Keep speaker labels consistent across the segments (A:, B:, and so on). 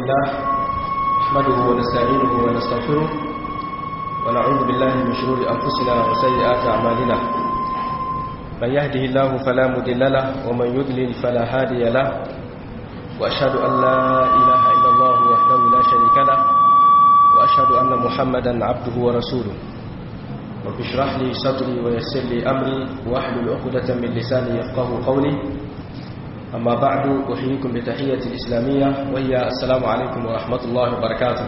A: لله نحمده ونستعينه ونستغفره ونعوذ بالله من شرور أنفسنا وسيئات أعمالنا من يهده الله فلا مضل له ومن يضلل فلا هادي له وأشهد أن لا إله إلا الله وحده لا شريك له وأشهد أن محمدا عبده ورسوله رب اشرح لي صدري ويسر لي أمري واحلل عقدة من لساني يفقه قولي أما بعد أحييكم بتحية الإسلامية وهي السلام عليكم ورحمة الله وبركاته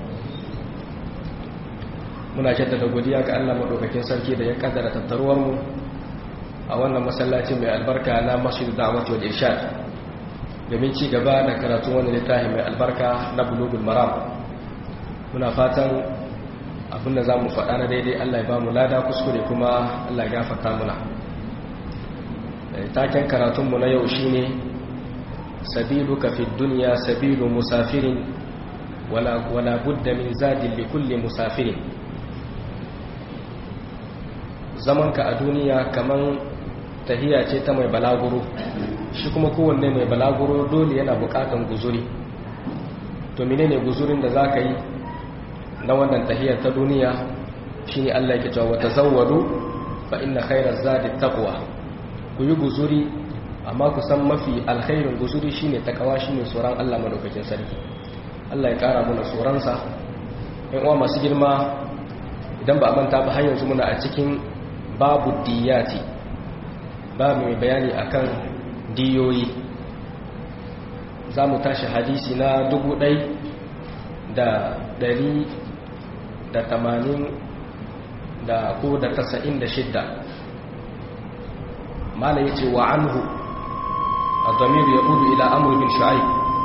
A: muna jaddada godiya ga Allah madaukakin sarki da ya kaddara tattaruwar mu a wannan masallaci mai albarka na Masjid Da'wati wal Irshad domin ci gaba da karatun wannan littafi mai albarka na Bulughul Maram muna fatan abinda zamu faɗa na daidai Allah ya ba mu lada kuskure kuma Allah ya gafarta muna taken karatunmu na yau shine sabiluka fi dunya sabilu musafirin wala wala budda min zadin li kulli musafirin zamanka a duniya kaman tahiya ce ta mai balaguro shi kuma kowanne mai balaguro dole yana bukatan guzuri to menene guzurin da zaka yi na wannan tahiyar ta duniya shine Allah yake cewa tazawwadu fa inna khayra zadi taqwa ku yi guzuri amma ku san mafi alkhairin guzuri shine takawa shine tsoron Allah madaukakin sarki Allah ya kara mana tsoronsa ɗan uwa masu girma idan ba a manta ba har yanzu muna a cikin babu diyati babu mai bayani akan diyoyi za mu tashi hadisi na dubu ɗai da ɗari da tamanin da ko da tasa'in da shidda mala yace wa anhu ad-damir yaqulu ila amr bin shu'aib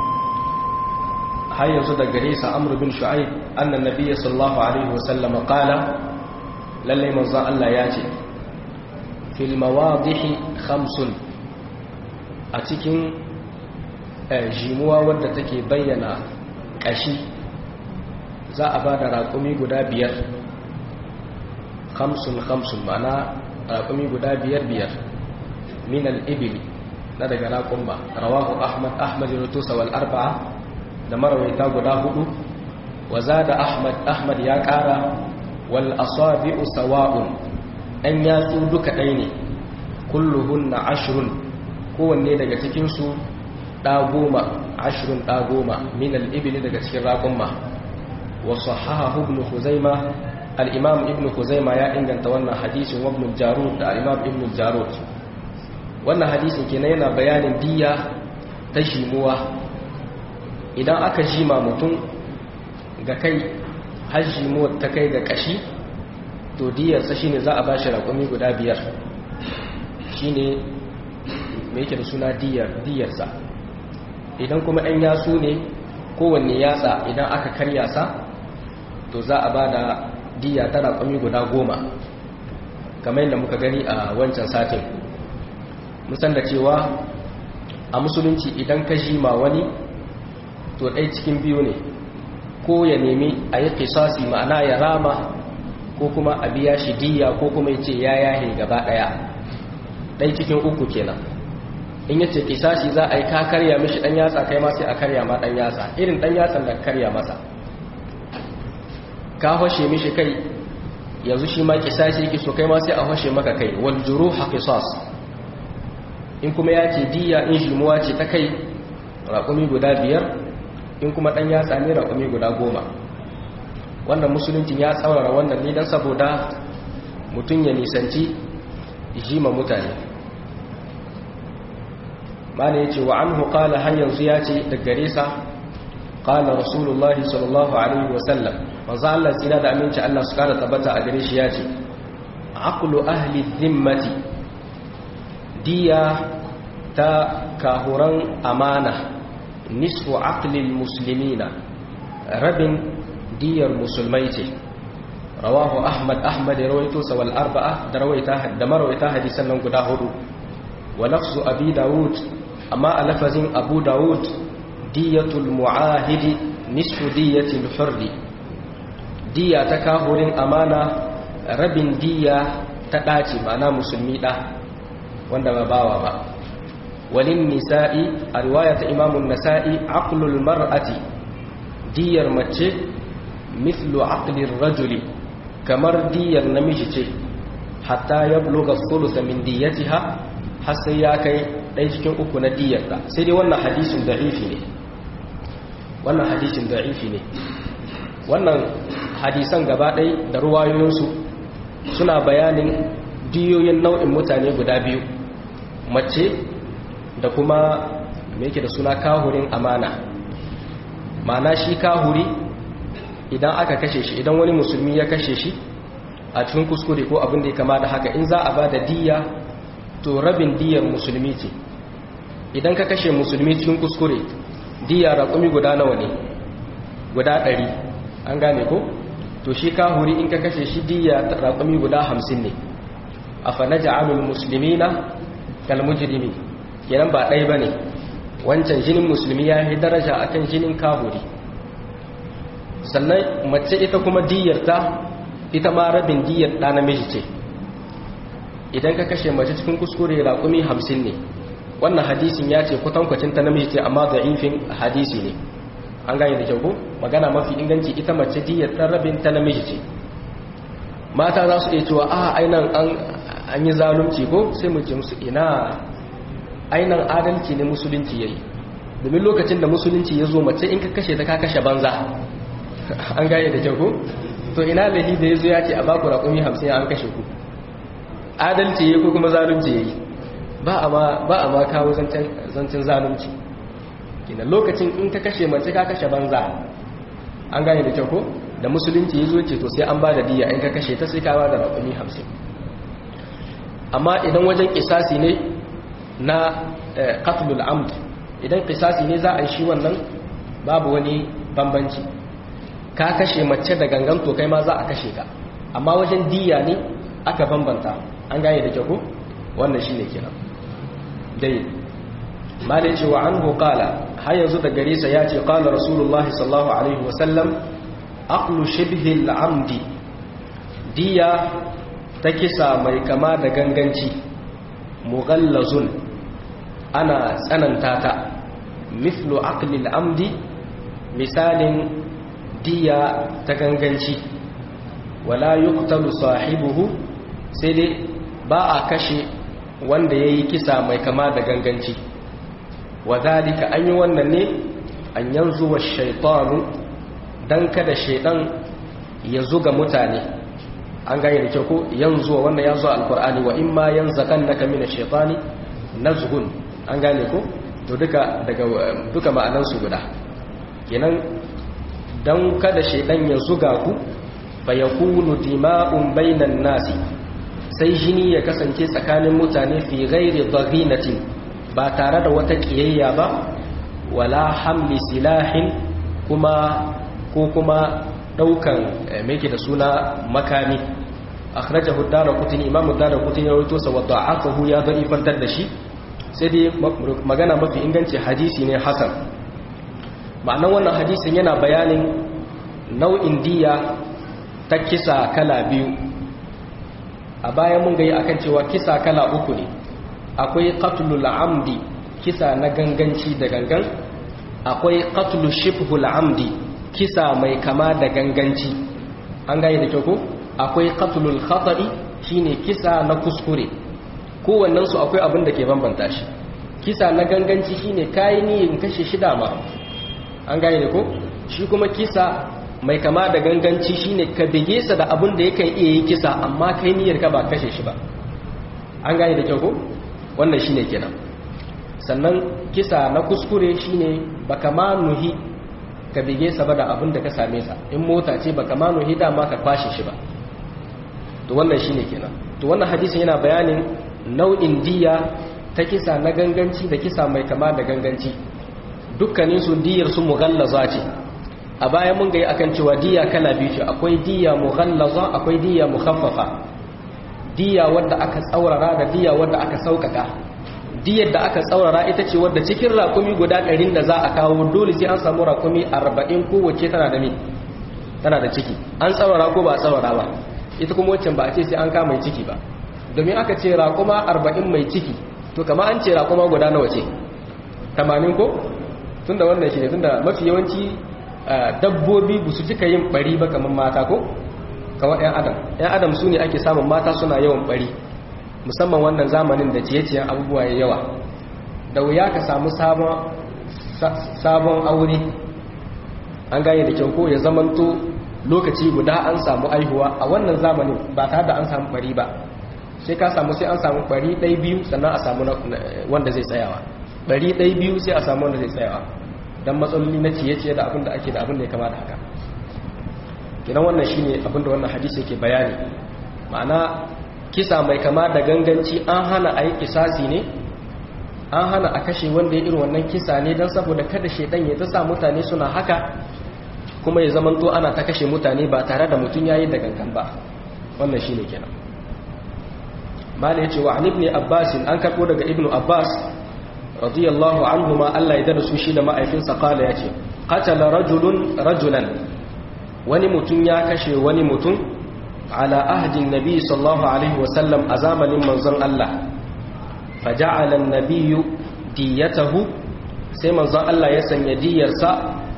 A: har yanzu da gare sa amr bin shu'aib anna nabiyyi sallallahu alaihi wasallam qala lalle manzo Allah ya ce fil mawadih khamsun a cikin jimuwa wadda take bayyana kashi za a bada raƙumi guda biyar khamsun khamsun ma'ana raƙumi guda biyar biyar من الإبل ندق راكم با رواه أحمد أحمد رتوس والأربعة دمر ويتاق داهد وزاد أحمد أحمد يا كارا والأصابع سواء أن ياتوا دك أيني كلهن عشر kowanne daga cikinsu ɗa goma ashirin ɗa goma min al'ibili daga cikin raƙumma wasu haha ibn huzaima al'imam ibn huzaima ya inganta wannan hadisin wa ibn jarud da al'imam ibn jarud wannan hadisin kenan yana bayanin diya ta jimuwa idan aka jima mutum ga kai har jimuwa ta kai ga kashi to diyarsa shine za a ba shi raƙumi guda biyar shine mai yake da suna diyarsa idan kuma ɗan yasu ne kowanne yatsa idan aka karya sa to za a ba da diya ta raƙumi guda goma kamar yadda muka gani a wancan satin musan da cewa a musulunci idan ka ma wani to ɗai cikin biyu ne ko ya nemi a yi kisasi ma'ana ya rama ko kuma a biya shi diya ko kuma ya ce ya yahe gaba ɗaya ɗai cikin uku kenan in ya ce kisasi za a yi ka karya mishi ɗan yatsa kai ma sai a karya ma ɗan yatsa irin ɗan yatsan da karya masa ka hoshe mishi kai yanzu shi ma kisasi yake so kai ma sai a hoshe maka kai wal juruha qisas in kuma ya ce diya in shimuwa ce ta kai raƙumi guda biyar in kuma ɗan ya sami raƙumi guda goma wannan musuluncin ya tsaurara wannan ne don saboda mutum ya nisanci jima mutane mana ya ce wa an hukala har yanzu ya ce da gare sa ƙala rasulullahi sallallahu alaihi wasallam manzo Allah tsira da aminci Allah su kara tabbata a gare shi ya ce aqlu ahli dhimmati diya ta kahuran amana nisfu aqlil muslimina rabin diyar musulmai ce rawahu ahmad ahmad ya rawaito sa wal arba'a da rawaita da marawaita hadisan nan guda hudu wa lafzu abi daud amma a lafazin abu daud diyatul mu'ahidi nisfu diyatil hurri diya ta kahurin amana rabin diya ta daci ma'ana musulmi da wanda ba bawa ba walin nisa'i a riwaya ta imamun nasa'i aqlul mar'ati diyar mace mithlu aqlir rajuli kamar diyar namiji ce hatta ya buluga thulutha min diyatiha har sai ya kai ɗaya cikin uku na diyarta sai dai wannan hadisin da'ifi ne wannan hadisin da'ifi ne wannan hadisan gaba ɗai da ruwayoyinsu suna bayanin diyoyin nau'in mutane guda biyu mace da kuma me yake da suna kahurin amana ma'ana shi kahuri idan aka kashe shi idan wani musulmi ya kashe shi a cikin kuskure ko abin da ya kama da haka in za a ba da diya to rabin diyar musulmi ce idan ka kashe musulmi cikin kuskure diya raƙumi guda nawa ne guda ɗari an gane ko to shi kahuri in ka kashe shi diya raƙumi guda hamsin ne a fana ja'alul musulmi na kalmujirimi kenan ba ɗai ba ne wancan jinin musulmi ya yi daraja akan jinin kahuri sannan mace ita kuma diyarta ita ma rabin diyar ɗa namiji ce idan ka kashe mace cikin kuskure raƙumi hamsin ne wannan hadisin ya ce kwatankwacin ta namiji ce amma da'ifin hadisi ne an gane da kyau ko magana mafi inganci ita mace diyar ɗan rabin ta namiji ce mata za su iya cewa a ainan an yi zalunci ko sai mu ce musu ina ainan adalci ne musulunci ya yi domin lokacin da musulunci ya zo mace in ka kashe ta ka kashe banza an gane da kyau ko to ina lahi da ya zo ya ce a baku raƙumi hamsin an kashe ku adalci ya ko kuma zalunci ya yi ba a ma kawo zancen zalunci kina lokacin in ka kashe mace ka kashe banza an gane da kyau ko da musulunci ya zo ce to sai an ba da diya in ka kashe ta sai ka ba da raƙumi hamsin amma idan wajen kisasi ne na qatlul amd idan kisasi ne za a yi shi wannan babu wani bambanci ka kashe mace da gangan to kai ma za a kashe ka amma wajen diya ne aka bambanta an gane da kyau ko wannan shine kenan dai malai ce wa anhu qala har yanzu da gare sa yace qala rasulullahi sallallahu alaihi wasallam aqlu shibhi al-amdi diya ta kisa mai kama da ganganci mughallazun ana tsananta ta mithlu aqli al-amdi misalin diya ta ganganci wala yuqtalu sahibuhu sai dai ba a kashe wanda yayi kisa mai kama da ganganci wadhalika an yi wannan ne an yanzu wa shaytanu dan kada shaydan ya zuga mutane an gane da kyau ko yanzu wannan ya zo alqur'ani wa imma yanzakannaka minash shaytani nazghun an gane ko to duka daga duka ma'anan su guda kenan dan kada shaydan ya zuga ku fa yakunu dima'un bainan nasi sai jini ya kasance tsakanin mutane fi ghairi dhaghinatin ba tare da wata kiyayya ba wala hamli silahin kuma ko kuma daukan meke da suna makami akhrajahu ad-darqutni imamu ad-darqutni rawaito sa wa da'afahu ya da'ifantar da shi sai dai magana mafi inganci hadisi ne hasan ma'anan wannan hadisin yana bayanin nau'in diya ta kisa kala biyu a bayan mun gayi akan cewa kisa kala uku ne akwai qatlul amdi kisa na ganganci da gangan akwai qatlu shibhul amdi kisa mai kama da ganganci an gane da kyau ko akwai qatlul khata'i shine kisa na kuskure kowannen su akwai abin da ke bambanta shi kisa na ganganci shine kai niyyar kashe shi dama an gane da ko shi kuma kisa mai kama da ganganci shine ka bige sa da abin da yakan iya yi kisa amma kai niyyar ka ba kashe shi ba an gane da kyau ko wannan shine kenan sannan kisa na kuskure shine baka ma nuhi ka bige sa ba da abin da ka same sa in mota ce baka ma nuhi dama ka kwashe shi ba to wannan shine kenan to wannan hadisin yana bayanin nau'in diya ta kisa na ganganci da kisa mai kama da ganganci dukkanin su diyar su mughallaza ce a baya mun ga akan cewa diya kala biyu ce akwai diya mughallaza akwai diya mukhaffafa diya wadda aka tsaurara da diya wadda aka saukaka diyar da aka tsaurara ita ce wadda cikin raƙumi guda ɗarin da za a kawo dole sai an samu raƙumi arba'in kowace tana da me tana da ciki an tsaurara ko ba a tsaurara ba ita kuma waccan ba a ce sai an kama mai ciki ba domin aka ce raƙuma arba'in mai ciki to kama an ce raƙuma guda nawa ce tamanin ko tun da wannan shi ne tun da mafi yawanci dabbobi ba su cika yin bari ba kamar mata ko kamar 'yan adam 'yan adam su ne ake samun mata suna yawan bari musamman wannan zamanin da ciye-ciyen abubuwa ya yawa da wuya ka samu sabon aure an gane da kyau ko ya zamanto lokaci guda an samu aihuwa a wannan zamanin ba tare da an samu bari ba sai ka samu sai an samu bari ɗai biyu sannan a samu wanda zai tsayawa bari ɗai biyu sai a samu wanda zai tsayawa don matsaloli na ciye-ciye da abin da ake da abin da ya kama da haka kinan wannan shine abin da wannan hadisi yake bayani ma'ana kisa mai kama da ganganci an hana a yi kisasi ne an hana a kashe wanda ya irin wannan kisa ne don saboda kada shaidan ya ta sa mutane suna haka kuma ya zamanto ana ta kashe mutane ba tare da mutum yayi da gangan ba wannan shine kenan mala yace wa an ibn abbas an karbo daga ibnu abbas radiyallahu anhuma Allah ya dada su shi da ma'aikinsa kala yace qatala rajulun rajulan wani mutum ya kashe wani mutum ala ahdin nabi sallallahu alaihi wasallam a zamanin manzon Allah faja'ala an-nabiyyu diyatahu sai manzon Allah ya sanya diyarsa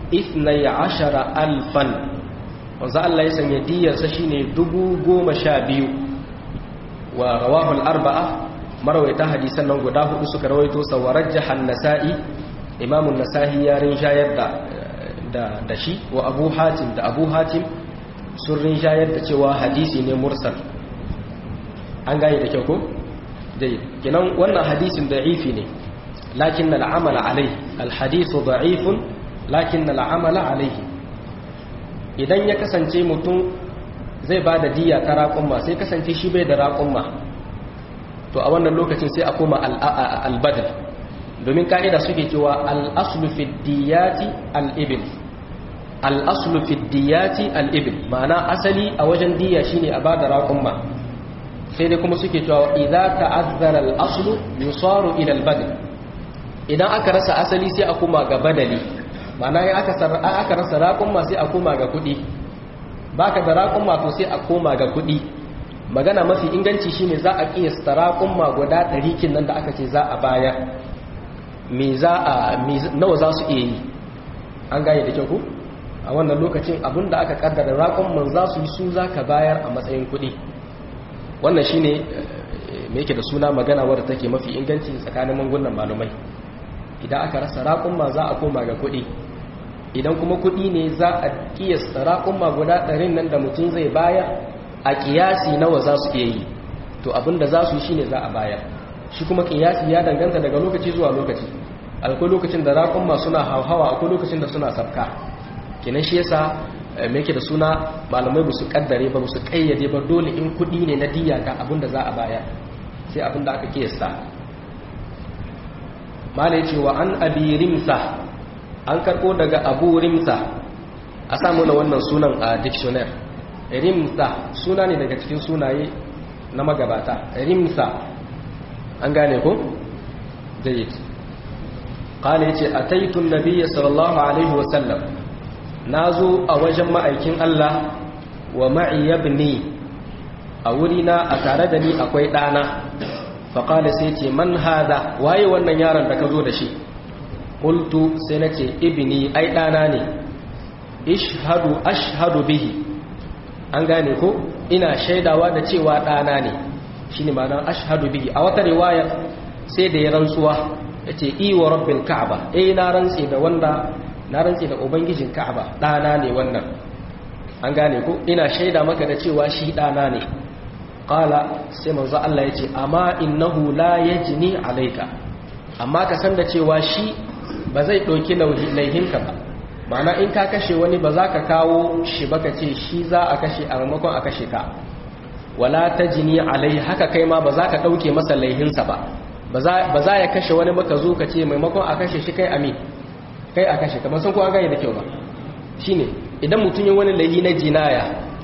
A: 12000 manzon Allah ya sanya diyarsa shine 12000 wa rawahu al-arba'a marwaita hadisan nan guda hudu suka rawaito sa wa rajjaha an-nasa'i imamun nasahi ya rinjayar da da da shi wa abu hatim da abu hatim sun rinjayar da cewa hadisi ne mursal an gane da kyau ko dai kenan wannan hadisin da'ifi ne lakin al'amala alaihi alhadithu da'ifun lakin al'amala alaihi idan ya kasance mutum zai ba da diya ta raƙumma sai kasance shi bai da raƙumma to a wannan lokacin sai a koma albadal domin ka'ida suke cewa al'aslu fi diyati al'ibil al'aslu fi diyati al'ibil ma'ana asali a wajen diya shine a ba da raƙumma sai dai kuma suke cewa idan ta'azzara al'aslu yusaru ila al-badal idan aka rasa asali sai a koma ga badali ma'ana ya aka aka rasa raƙumma sai a koma ga kuɗi baka da raƙumma to sai a koma ga kuɗi magana mafi inganci shine za a kiyasta raƙumma guda ɗari kin nan da aka ce za a bayar me za a nawa za su iya yi an gane da kyau ku a wannan lokacin abinda aka kaddara raƙumman za su yi su za ka bayar a matsayin kuɗi wannan shine me yake da suna magana wadda take mafi inganci tsakanin mangunan malumai idan aka rasa raƙumma za a koma ga kuɗi idan kuma kuɗi ne za a kiyasta raƙumma guda ɗarin nan da mutum zai bayar a kiyasi nawa za su iya yi to abinda za su yi shine za a bayar shi kuma kiyasi ya danganta daga lokaci zuwa lokaci akwai lokacin da raƙumma suna hauhawa akwai lokacin da suna sabka kenan shi yasa me yake da suna malamai ba su kaddare ba su kayyade ba dole in kuɗi ne na diya ga abinda za a bayar sai abinda aka kiyasta malai cewa an abi rimsa an karɓo daga abu rimsa a samu na wannan sunan a dictionary rimsa suna ne daga cikin sunaye na magabata rimsa an gane ko? jayyid kala ya ce a taitun nabiya sallallahu alaihi wasallam na zo a wajen ma'aikin Allah wa ma'iyabni a wurina a tare da ni akwai ɗana faƙala sai ce man hada waye wannan yaron da ka zo da shi ƙultu sai na ce ibini ai ɗana ne ishadu ashhadu bihi an gane ko ina shaidawa da cewa ɗana ne shi ne ma'anar ashhadu bihi a wata riwaya sai da ya rantsuwa ya ce iwa rabbin ka'aba eh na rantse da wanda na rantse da ubangijin ka'aba ɗana ne wannan an gane ko ina shaida maka da cewa shi ɗana ne ƙala sai manzo Allah ya ce amma innahu la yajni alayka amma ka san da cewa shi ba zai ɗauki laihinka ba ma'ana in ka kashe wani ba za ka kawo shi ba ka ce shi za a kashe a maimakon a kashe ka wala ta jini alai haka kai ma ba za ka ɗauke masa laihinsa ba ba za ya kashe wani ba ka zo ka ce maimakon a kashe shi kai amin kai a kashe kamar sun kuwa gane da kyau ba shi ne idan mutum yi wani laihi na jinaya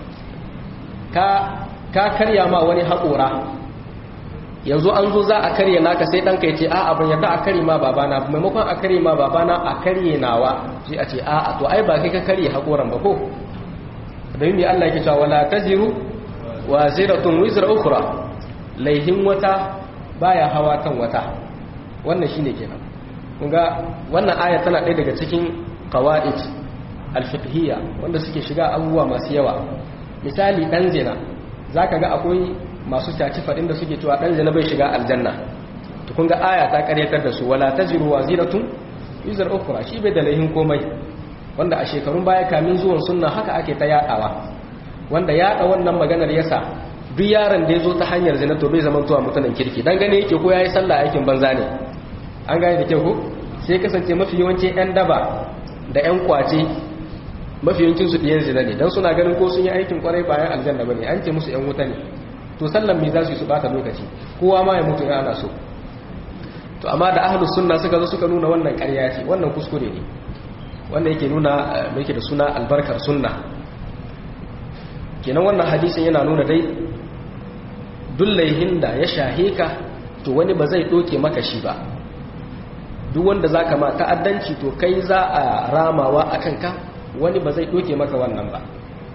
A: ka karya ma wani haƙora yanzu an zo za a karye naka sai ɗanka ya ce a abin yadda a karye ma babana maimakon a karye ma babana a karye nawa sai a ce a to ai ba kai ka karye haƙoran ba ko domin mai Allah ke cewa wala taziru wa ziratun wizra ukhra laihin wata baya hawa kan wata wannan shine kenan kun ga wannan aya tana ɗaya daga cikin qawaid alfiqhiyya wanda suke shiga abubuwa masu yawa misali dan zina zaka ga akwai masu caci fadin da suke cewa dan zina bai shiga aljanna to kun ga aya ta karyatar da su wala tajiru waziratun yuzar ukhra shi bai da laihin komai wanda a shekarun baya kamin zuwan sunna haka ake ta yadawa wanda yada wannan maganar yasa duk yaron da ya zo ta hanyar zina to bai zama tuwa mutanen kirki dan gane yake ko yayi sallah aikin banza ne an gane da kyau ko sai kasance mafi yawancin yan daba da yan kwace mafi yawancin su diyan zina ne dan suna ganin ko sun yi aikin kwarai bayan aljanna bane an ce musu yan wuta ne to sallan me za su yi su bata lokaci kowa ma ya mutu ya ana so to amma da ahlus sunna suka zo suka nuna wannan ƙarya ce wannan kuskure ne wanda yake nuna mai da suna albarkar sunna kenan wannan hadisin yana nuna dai dullaihin da ya shahe ka to wani ba zai doke maka shi ba duk wanda za ka ma ta'addanci to kai za a ramawa a kanka wani ba zai doke maka wannan ba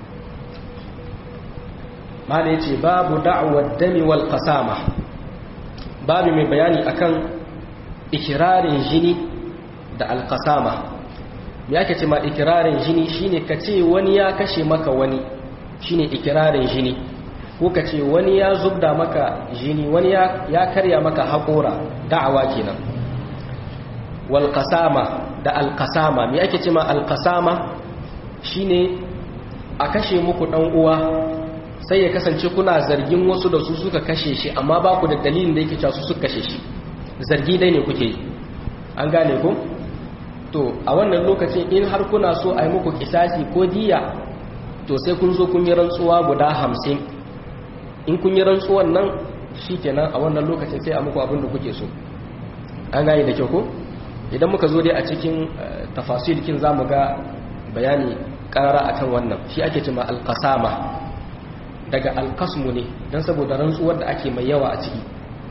A: mana ya ce babu da'awar dami wal kasama babu mai bayani akan ikirarin jini da alkasama ya ke ce ma ikirarin jini shine ka ce wani ya kashe maka wani shine ikirarin jini ko ka ce wani ya zubda maka jini wani ya karya maka haƙora da'awa kenan wal qasama da al qasama me ake ce ma al qasama shine a kashe muku dan uwa sai ya kasance kuna zargin wasu da su suka kashe shi amma ba ku da dalilin da yake cewa su suka kashe shi zargi dai ne kuke yi an gane ku to a wannan lokacin in har kuna so a yi muku kisasi ko diya to sai kun zo kun yi rantsuwa guda hamsin in kun yi rantsuwan nan shi kenan a wannan lokacin sai a muku abin da kuke so an gane da kyau ko idan muka zo dai a cikin tafasilikin za mu ga bayani karara akan wannan shi ake cima alkasama daga alkasmu ne don saboda rantsuwar da ake mai yawa a ciki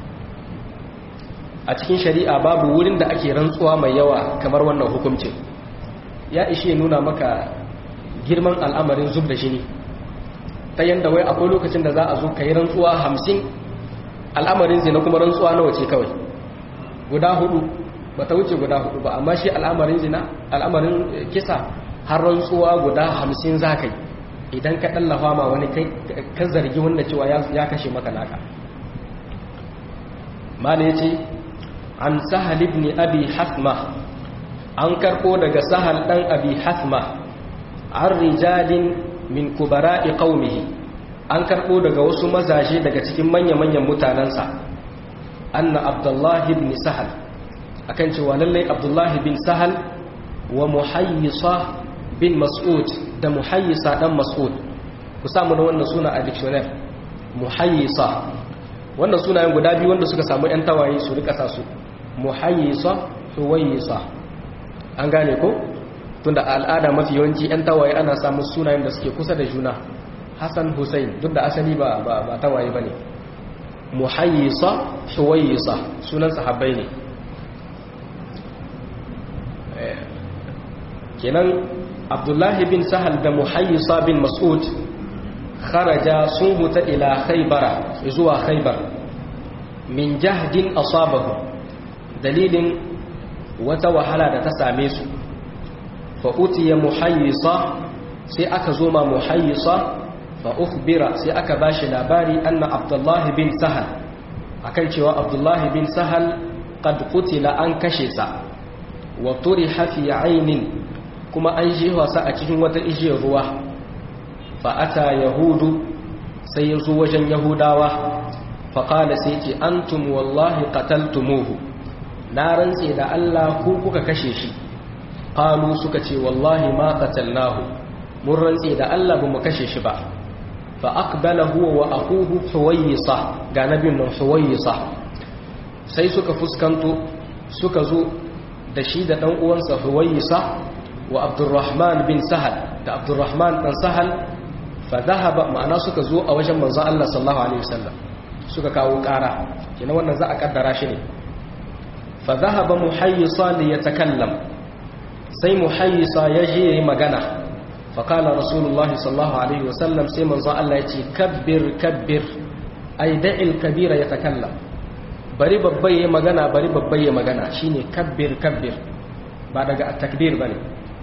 A: a cikin shari'a babu wurin da ake rantsuwa mai yawa kamar wannan hukuncin ya ishe nuna maka girman al'amarin zub da jini ta yadda wai akwai lokacin da za a zo ka yi rantsuwa hamsin al'amarin zina kuma rantsuwa nawa ce kawai guda hudu ba ta wuce guda hudu ba amma shi al'amarin zina al'amarin kisa har rantsuwa guda hamsin za ka yi idan ka ɗallafa ma wani ka zargi wanda cewa ya kashe maka naka mala ya ce an sahal ibn abi hasma an karko daga sahal ɗan abi hasma an rijalin min kubara'i qaumihi an karbo daga wasu mazaje daga cikin manya-manyan mutanansa anna abdullahi ibn sahal akan cewa lallai abdullahi bin sahal wa muhayyisa bin mas'ud da muhayyisa dan mas'ud ku samu da wannan suna a dictionary muhayyisa wannan sunayen guda biyu wanda suka samu yan tawaye su rika sa su muhayyisa huwayyisa an gane ko tunda a al'ada mafi yawanci 'yan tawaye ana samun sunayen da suke kusa da juna hassan hussein duk da asali ba ba tawaye ba ne muhayyisa shuwayyisa sunan sahabbai ne kenan abdullahi bin sahal da muhayyisa bin mas'ud kharaja sun huta ila khaybara zuwa khaybar min jahdin asabahu dalilin wata wahala da ta same su fa'utiya muhayyisa sai aka zo ma muhayyisa fa'ukbira sai aka ba shi labari anna abdullahi bin sahal akan cewa abdullahi bin sahal qad qutila an kashe sa wa turiha fi ainin kuma an jewa sa a cikin wata ijiyar ruwa fa'ata yahudu sai ya zo wajen yahudawa faƙala sai ce antum wallahi qataltumuhu na rantse da Allah ku kuka kashe shi qalu suka ce wallahi ma qatalnahu mun rantse da Allah bamu kashe shi ba fa aqbala huwa wa akuhu huwayisa ga nabin nan huwayisa sai suka fuskanto suka zo da shi da dan uwansa huwayisa wa abdurrahman bin sahal da abdurrahman dan sahal fa dhahaba ma'ana suka zo a wajen manzon Allah sallallahu alaihi wasallam suka kawo ƙara kina wannan za a kaddara shi ne fa dhahaba muhayyisa li yatakallam sai muhayyisa ya je yayi magana fa qala rasulullahi sallallahu alaihi wasallam sai manzon Allah ya ce kabbir kabbir ay da'il kabira yatakallam bari babba yayi magana bari babba yayi magana shine kabbir kabbir ba daga at-takbir bane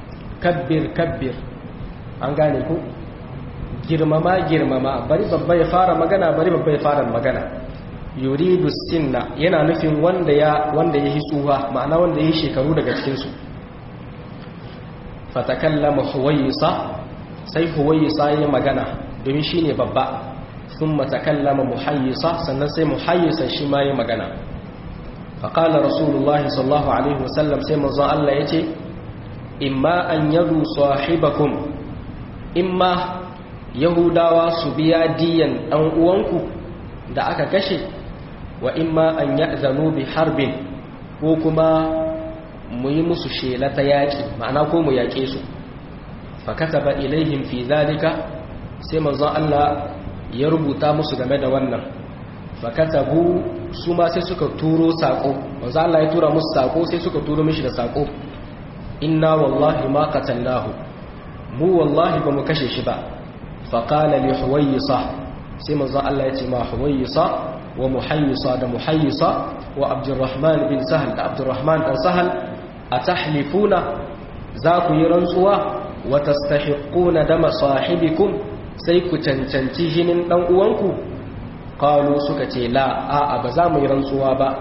A: kabbir kabbir an gane ku girmama girmama bari babba ya fara magana bari babba ya fara magana yuridu sinna yana nufin wanda ya wanda ya tsuha ma'ana wanda ya shekaru daga cikin su fatakallama huwayisa sai huwayisa ya magana domin shine babba thumma takallama muhayyisa sannan sai muhayyisa shi ma ya magana faqala rasulullahi sallallahu alaihi wasallam sai manzo Allah yace imma an yadu sahibakum imma yahudawa su biya diyan dan uwanku da aka kashe wa imma an ya'zanu bi harbin ko kuma mu yi musu shela ta yaƙi ma'ana ko mu yaƙe su fa kataba ilaihim fi zalika sai manzon Allah ya rubuta musu game da wannan fa katabu su ma sai suka turo sako manzon Allah ya tura musu sako sai suka turo mishi da sako inna wallahi ma qatalnahu mu wallahi ba mu kashe shi ba fa qala li huwaysa sai manzon Allah ya ce ma huwaysa wa muhayyisa da muhayyisa wa abdurrahman bin sahal da abdurrahman dan sahal atahlifuna za ku yi rantsuwa wa tastahiquna dama sahibikum sai ku cancanci jinin dan uwanku qalu suka ce la a ba za mu yi rantsuwa ba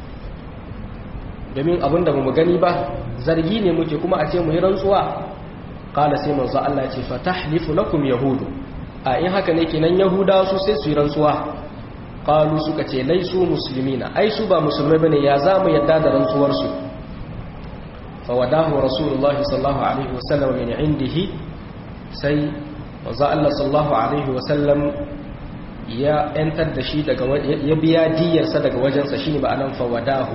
A: domin abinda ba mu gani ba zargi ne muke kuma a ce mu yi rantsuwa qala sai manzo Allah ya ce fatahlifu lakum yahudu a in haka ne kenan yahudawa su sai su yi rantsuwa qalu suka ce laisu muslimina ai su ba musulmai bane ya za mu yadda da rantsuwar su fa wadahu rasulullahi sallallahu alaihi wasallam min indihi sai manzo Allah sallallahu alaihi wasallam ya yantar da shi daga ya biya diyarsa daga wajensa shine ba anan fa wadahu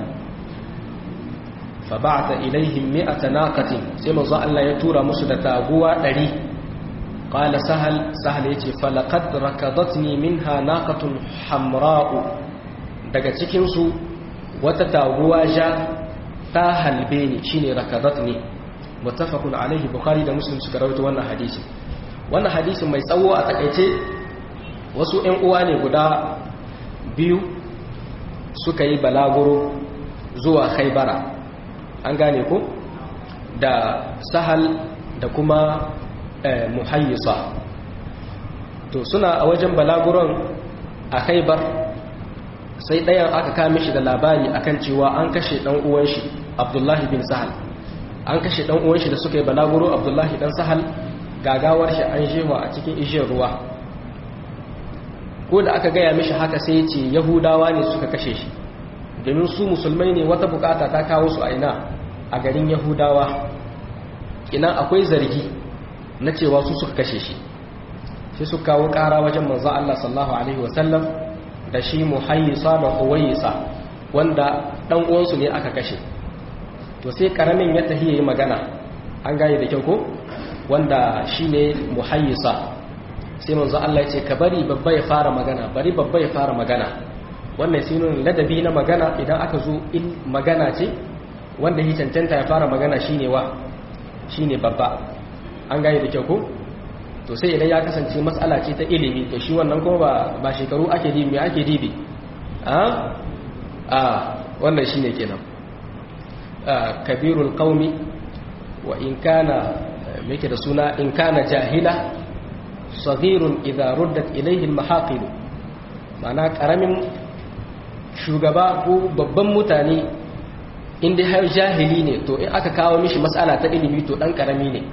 A: fa ba'atha ilaihim mi'ata naqatin sai manzo Allah ya tura musu da taguwa 100 qala sahal sahal yace falaqad rakadatni minha naqatun hamra'u daga cikin su wata taguwa ja ta halbe ni shine rakadatni muttafaqun alaihi bukhari da muslim suka rawaito wannan hadisi wannan hadisin mai tsawo a takaice wasu ƴan uwa ne guda biyu suka yi balaguro zuwa khaybara an gane ku da sahal da kuma muhayyisa to suna a wajen balaguron a khaibar sai ɗayan aka kame shi da labari akan cewa an kashe ɗan uwan shi abdullahi bin sahal an kashe ɗan uwan shi da suka yi balaguro abdullahi ɗan sahal gagawar shi an jewa a cikin ishiyar ruwa ko da aka gaya mishi haka sai ce yahudawa ne suka kashe shi domin su musulmai ne wata bukata ta kawo su a ina a garin yahudawa ina akwai zargi na cewa su suka kashe shi sai su kawo kara wajen manzo Allah sallallahu alaihi wasallam da shi muhayyisa da huwayisa wanda dan uwansu ne aka kashe to sai karamin ya tafi yayi magana an gaye da kyau ko wanda shine muhayyisa sai manzo Allah ya ce ka bari babba ya fara magana bari babba ya fara magana wannan sai nuna ladabi na magana idan aka zo in magana ce wanda ya cancanta ya fara magana shine wa shine babba an gane da kyau ko to sai idan ya kasance matsala ce ta ilimi to shi wannan kuma ba ba shekaru ake dibi me ake dibi a a wannan shine kenan kabirul qaumi wa in kana yake da suna in kana jahila saghirun idza ruddat ilayhi al-mahaqil ma'ana karamin shugaba ko babban mutane inda har jahili ne to in aka kawo mishi matsala ta ilimi to dan karami ne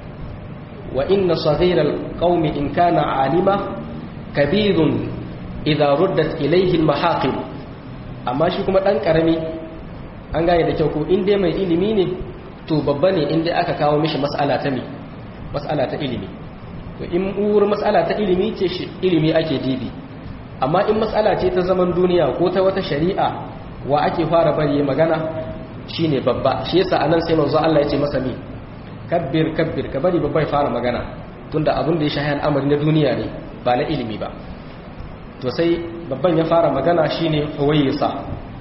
A: wa inna saghiral qaumi in kana alima kabirun idza ruddat ilayhi al-mahaqil amma shi kuma dan karami an gane da kyau ko in dai mai ilimi ne to babba ne in dai aka kawo mishi matsala ta mi matsala ta ilimi to in uwar matsala ta ilimi ce shi ilimi ake dibi amma in matsala ce ta zaman duniya ko ta wata shari'a wa ake fara bari magana shine babba shi yasa anan sai manzo Allah ya ce masa mi kabbir kabbir ka bari babba ya fara magana tunda abin da ya shahi al'amari na duniya ne ba na ilimi ba to sai babban ya fara magana shine huwayisa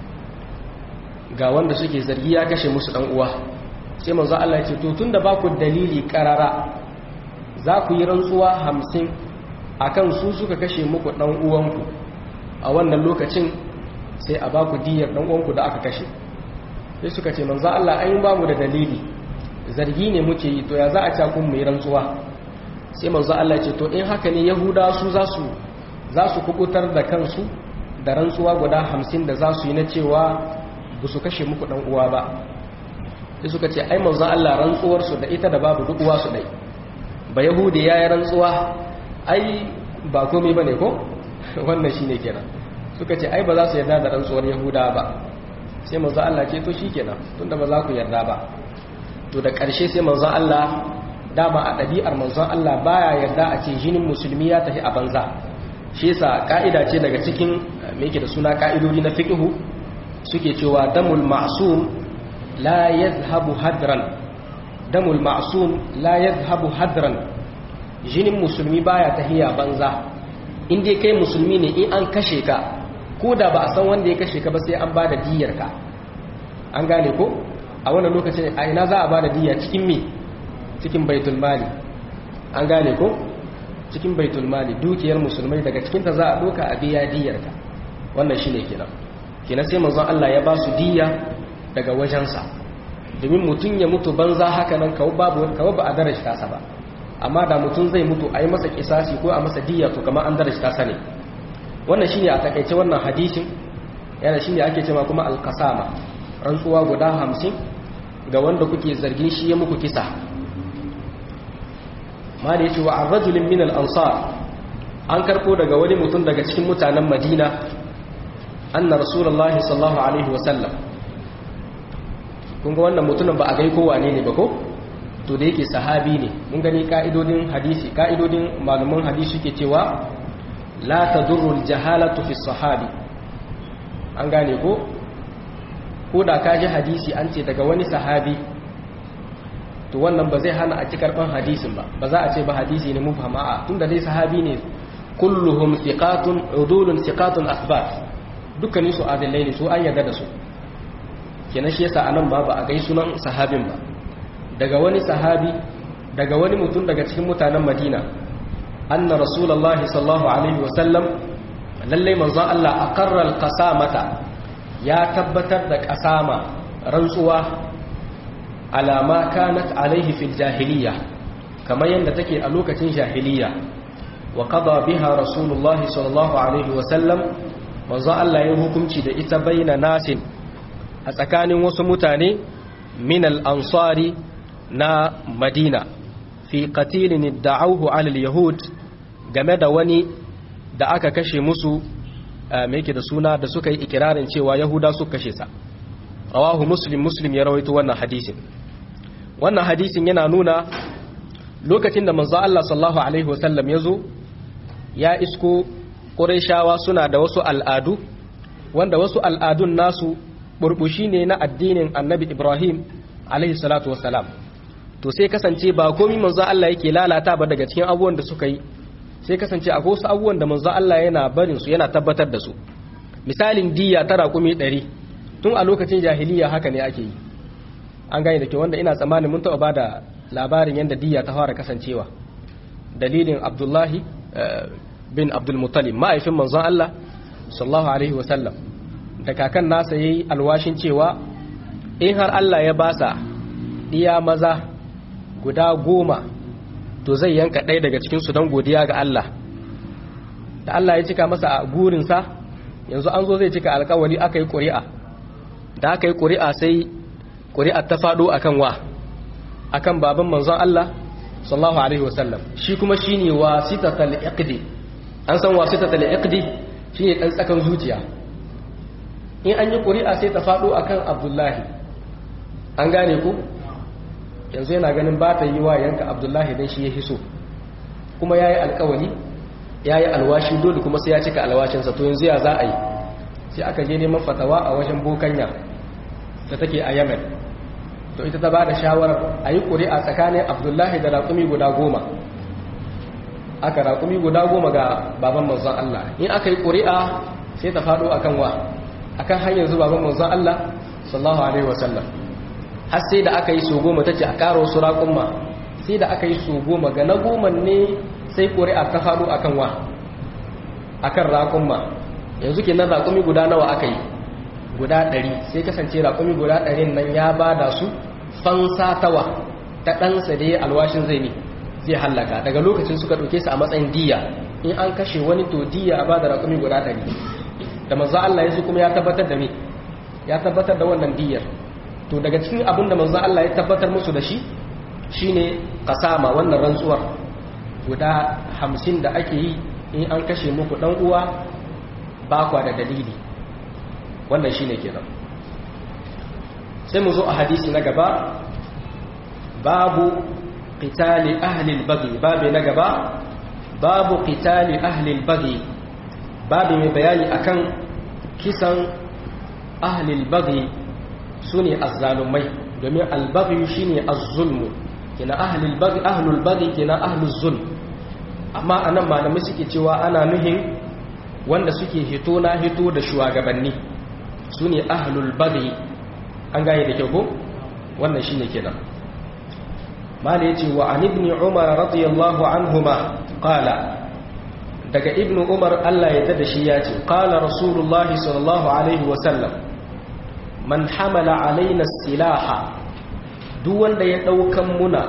A: ga wanda suke zargi ya kashe musu dan uwa sai manzo Allah ya ce to tunda ba ku dalili karara za ku yi rantsuwa hamsin akan su suka kashe muku dan uwanku a wannan lokacin sai a ba ku diyar dan uwanku da aka kashe sai suka ce manzo Allah an ba mu da dalili zargi ne muke yi to ya za a ca kun mai rantsuwa sai manzo Allah ce to in haka ne yahuda su za su za su kubutar da kansu da rantsuwa guda hamsin da za su yi na cewa ba su kashe muku dan uwa ba sai suka ce ai manzo Allah rantsuwar su da ita da babu duk uwa su dai ba yahudi yayi rantsuwa ai ba komai bane ko wannan shine kenan suka ce ai ba za su yarda da rantsuwar yahuda ba sai manzo Allah ce to shikenan tunda ba za ku yarda ba to da ƙarshe sai manzo Allah dama a ɗabi'ar manzon Allah baya yarda a ce jinin musulmi ya tafi a banza shi yasa ka'ida ce daga cikin me yake da suna ka'idodi na fiqhu suke cewa damul ma'sum la yadhhabu hadran damul ma'sum la yadhhabu hadran jinin musulmi baya tahiya banza in dai kai musulmi ne in an kashe ka ko da ba a san wanda ya kashe ka ba sai an bada diyar ka an gane ko a wannan lokacin a ina za a bada diya cikin me cikin baitul mali an gane ko cikin baitul mali dukiyar musulmai daga cikinta za a doka a biya diyarka wannan shine kenan kenan sai manzon Allah ya ba su diya daga wajensa domin mutum ya mutu banza haka nan kawo babu kawo ba a darajta sa ba amma da mutum zai mutu a yi masa kisasi ko a masa diya to kamar an darajta sa ne wannan shine a takaice wannan hadisin yana shine ake cewa kuma alqasama rantsuwa guda hamsin ga wanda kuke zargin shi ya muku kisa ma da yace wa ar-rajulin min al-ansar an karko daga wani mutum daga cikin mutanen Madina anna rasulullahi sallallahu alaihi wa sallam kun ga wannan mutumin ba a gai ko wane ne ba ko to da yake sahabi ne mun gani ka'idodin hadisi ka'idodin malaman hadisi ke cewa la tadurru al-jahalatu fi sahabi an gane ko ko da ka ji hadisi an ce daga wani sahabi to wannan ba zai hana a ci karban hadisin ba ba za a ce ba hadisi ne mubhama a tunda dai sahabi ne kulluhum thiqatun udulun thiqatun athbat dukkanin su adillai ne su an yarda da su kenan shi yasa anan ba ba a gai sunan sahabin ba daga wani sahabi daga wani mutum daga cikin mutanen Madina anna rasulullahi sallallahu alaihi wa sallam lalle manzon Allah aqarra al-qasamata ya tabbatar da qasama rantsuwa alama kanat alaihi fil jahiliya kamar yadda take a lokacin jahiliya wa qada biha rasulullahi sallallahu alaihi wa sallam manzo Allah ya hukunci da ita baina nasin a tsakanin wasu mutane min al-ansari na Madina fi qatilin da'awhu ala al-yahud game da wani da aka kashe musu me yake da suna da suka yi ikirarin cewa yahuda suka kashe sa rawahu muslim muslim ya rawaito wannan hadisin wannan hadisin yana nuna lokacin da manzo Allah sallallahu alaihi wasallam yazo ya isko qurayshawa suna da wasu al'adu wanda wasu al'adun nasu burbushi ne na addinin annabi Ibrahim alaihi salatu wassalam to sai kasance ba komai manzo Allah yake lalata ba daga cikin abubuwan da suka yi sai kasance akwai wasu abubuwan da manzo Allah yana barin su yana tabbatar da su misalin diya tara kumi 100 tun a lokacin jahiliya haka ne ake yi an gane da ke wanda ina tsammanin mun taɓa ba da labarin yadda diya ta fara kasancewa dalilin abdullahi bin abdulmutalib ma'aifin manzon Allah sallallahu alaihi wasallam da kakan nasa ya yi alwashin cewa in har Allah ya basa ɗiya maza guda goma to zai yanka ɗaya daga cikinsu don godiya ga Allah da Allah ya cika masa a gurinsa yanzu an zo zai cika alkawari aka yi ƙuri'a da aka yi ƙuri'a sai ƙuri'ar ta faɗo a kan wa a kan baban manzon Allah sallallahu Alaihi wasallam shi kuma shi ne wasitatal iqdi an san wasitatal iqdi shi ne ɗan tsakan zuciya in an yi ƙuri'a sai ta faɗo a kan abdullahi an gane ku yanzu yana ganin ba ta yi wa yanka abdullahi don shi ya hiso kuma ya yi alkawari ya yi alwashi dole kuma sai ya cika alwashinsa to yanzu ya za a yi sai aka je neman fatawa a wajen bokanya da take a yemen to ita ta ba da shawarar a yi ƙuri'a tsakanin abdullahi da raƙumi guda goma aka raƙumi guda goma ga baban manzon Allah in aka yi ƙuri'a sai ta faɗo akan wa akan hanyar zuwa baban manzon Allah sallallahu alaihi wasallam har sai da aka yi so goma tace a ƙara wasu raƙumma sai da aka yi so goma ga na goma ne sai ƙuri'a ta faɗo akan wa akan raƙumma yanzu kenan raƙumi guda nawa aka yi guda ɗari sai kasance raƙumi guda ɗarin nan ya ba da su fansa tawa ta ɗansa da ya alwashin zai ne zai hallaka daga lokacin suka ɗauke su a matsayin diya in an kashe wani to diya a ba da raƙumi guda ɗari da manzo Allah ya kuma ya tabbatar da me ya tabbatar da wannan diyar to daga cikin abin da manzo Allah ya tabbatar musu da shi shine kasama wannan rantsuwar guda hamsin da ake yi in an kashe muku dan uwa ba kwa da dalili wannan shine kenan sai mu zo a hadisi na gaba babu qitali ahli al-baghi babu na gaba babu qitali ahli al-baghi babu mai bayani akan kisan ahli al-baghi sune azzalumai domin al-baghi shine az-zulmu kina ahli al-baghi ahli al-baghi kina ahli az-zulm amma anan malamai suke cewa ana nuhin wanda suke hito na hito da shugabanni sune ahlul baghi an gane da kyau ko wannan shine kenan mala yace wa an ibn umar radiyallahu anhuma qala daga ibn umar Allah ya dada shi yace qala rasulullahi sallallahu alaihi wa sallam man hamala alaina silaha duk wanda ya daukan muna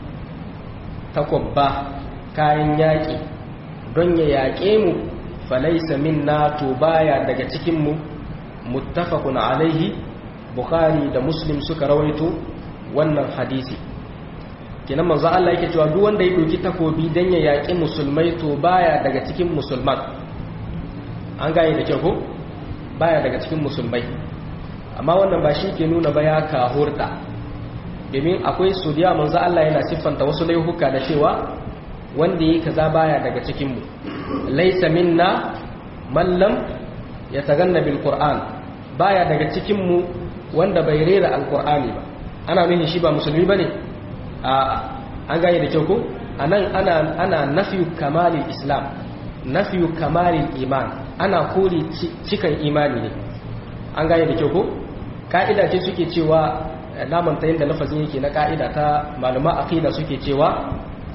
A: takwabba kayan yaki don ya yaƙe mu falaisa minna to baya daga cikin mu muttafaqun alaihi bukhari da muslim suka rawaito wannan hadisi kenan manzo Allah yake cewa duk wanda ya doki takobi dan ya yaki musulmai to baya daga cikin musulman an gane da kyau ko baya daga cikin musulmai amma wannan ba shi ke nuna ba ya kahurta domin akwai suriya manzo Allah yana siffanta wasu laihuka da cewa wanda yi kaza baya daga cikin mu laysa minna man lam yataganna bil qur'an baya daga cikin mu wanda bai rera alkur'ani ba ana nufin shi ba musulmi ba ne an gane da kyau ko a nan ana nafiyu kamalin islam nafiyu kamalin iman ana kori cikan imani ne an gane da kyau ko ka'ida ce suke cewa namanta yadda lafazin yake na ka'ida ta maluma aqida suke cewa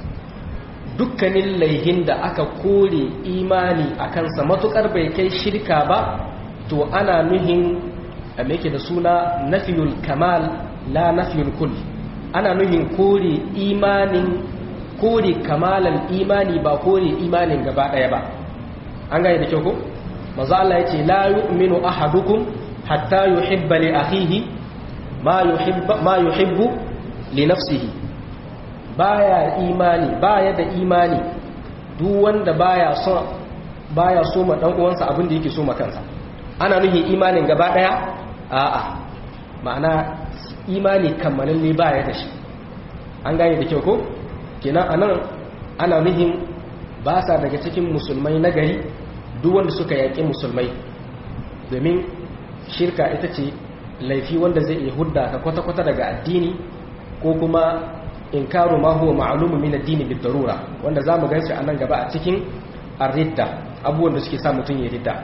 A: dukkanin laihin da aka kore imani a kansa matukar bai kai shirka ba to ana nuhin me yake da suna nafiyul kamal la nafiyul kull ana nuhin kore imanin kore kamalan imani ba kore imanin gaba daya ba an gane da kyau ko manzo Allah yace la yu'minu ahadukum hatta yuhibba li akhihi ma yuhibbu ma yuhibbu li nafsihi baya imani baya da imani duk wanda baya so baya so ma dan uwansa abin da yake so ma kansa ana nuhin imanin gaba daya a'a ma'ana imani kammalalle baya da shi an gane da kyau ko kenan anan ana nuhin ba sa daga cikin musulmai na gari duk wanda suka yaƙi musulmai domin shirka ita ce laifi wanda zai iya hudda ka kwata-kwata daga addini ko kuma inkaru ma huwa ma'lumu min addini bid darura wanda zamu ganshi a nan gaba a cikin ar-ridda abubuwan da suke sa mutun ya ridda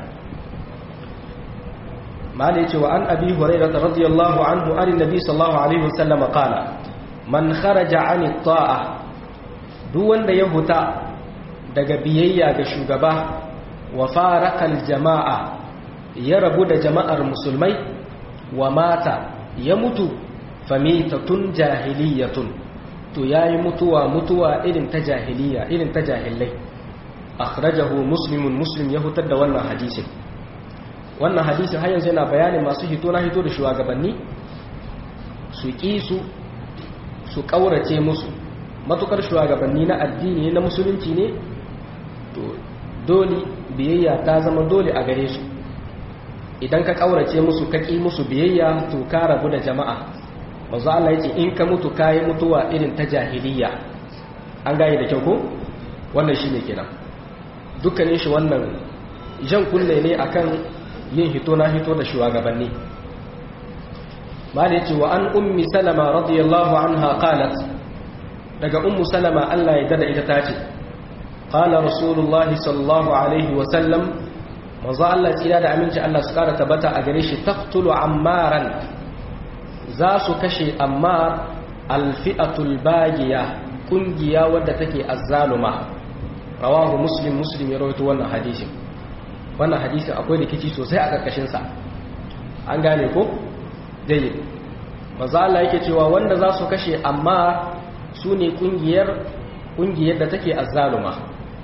A: malai cewa an abi hurairah radiyallahu anhu an nabi sallallahu alaihi wasallam qala man kharaja an ta'a duk wanda ya huta daga biyayya ga shugaba wa faraqal jama'a ya rabu da jama'ar musulmai wa mata ya mutu famitatun jahiliyatun to yayi mutuwa mutuwa irin ta jahiliya irin ta jahilai akhrajahu muslimun muslim ya hutar da wannan hadisin wannan hadisin har yanzu yana bayanin masu hito na hito da shugabanni su ƙi su su ƙaurace musu matukar shugabanni na addini na musulunci ne to dole biyayya ta zama dole a gare su idan ka ƙaurace musu ka ƙi musu biyayya to ka rabu da jama'a manzo Allah yace in ka mutu kayi mutuwa irin ta jahiliya an gane da kyau ko wannan shine kenan dukkanin shi wannan jan kunne ne akan yin hito na hito da shugabanni mali ce wa an ummi salama radiyallahu anha qalat daga ummu salama Allah ya dada ita tace qala rasulullahi sallallahu alaihi wa sallam manzo Allah tsira da aminci Allah su kara tabbata a gare shi taqtulu ammaran za su kashe ammar alfi'atul bagiya kungiya wadda take azzaluma rawahu muslim muslim ya rawaito wannan hadisin wannan hadisin akwai rikici sosai a ƙarƙashinsa an gane ko dai maza Allah yake cewa wanda za su kashe amma su ne ƙungiyar da take azzaluma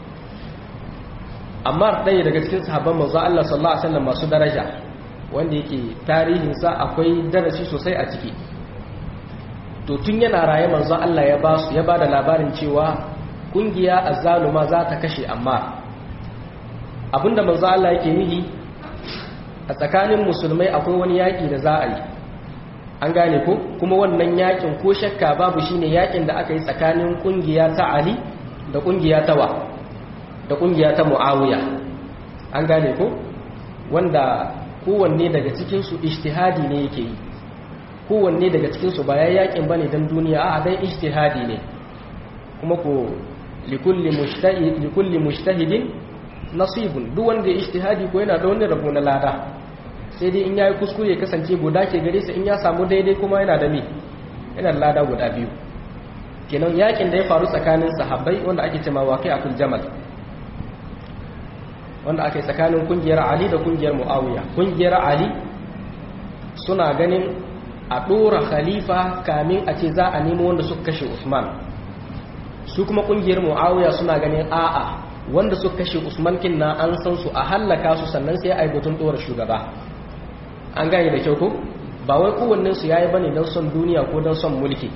A: amma ɗaya daga cikin sahabban manzo Allah sallallahu alaihi wasallam masu daraja wanda yake tarihinsa akwai darasi sosai a ciki to tun yana raye manzo Allah ya ba su ya ba da labarin cewa kungiya azzaluma za ta kashe amma abinda manzo Allah yake nihi a tsakanin musulmai akwai wani yaki da za a yi an gane ko kuma wannan yakin ko shakka babu shine yakin da aka yi tsakanin kungiya ta Ali da kungiya ta wa da kungiya ta Muawiya an gane ko wanda kowanne daga cikin su ijtihadi ne yake yi kowanne daga cikinsu ba ya yakin ba ne don duniya a dai ijtihadi ne kuma ko likulli mujtahidin nasibun duk wanda ya ijtihadi ko yana da wani rabo na lada sai dai in yayi kuskure kasance guda ke gare sa in ya samu daidai kuma yana da me yana da lada guda biyu kenan yakin da ya faru tsakanin sahabbai wanda ake cewa waqi akul jamal wanda ake tsakanin kungiyar Ali da kungiyar Muawiya kungiyar Ali suna ganin a ɗora khalifa kamin a ce za a nemo wanda suka kashe usman su kuma ƙungiyar mu'awiya suna ganin a'a wanda suka kashe usman kin na an san su a hallaka su sannan sai a yi batun ɗora shugaba an gane da kyau ko ba wai kowannen su yayi bane don son duniya ko don son mulki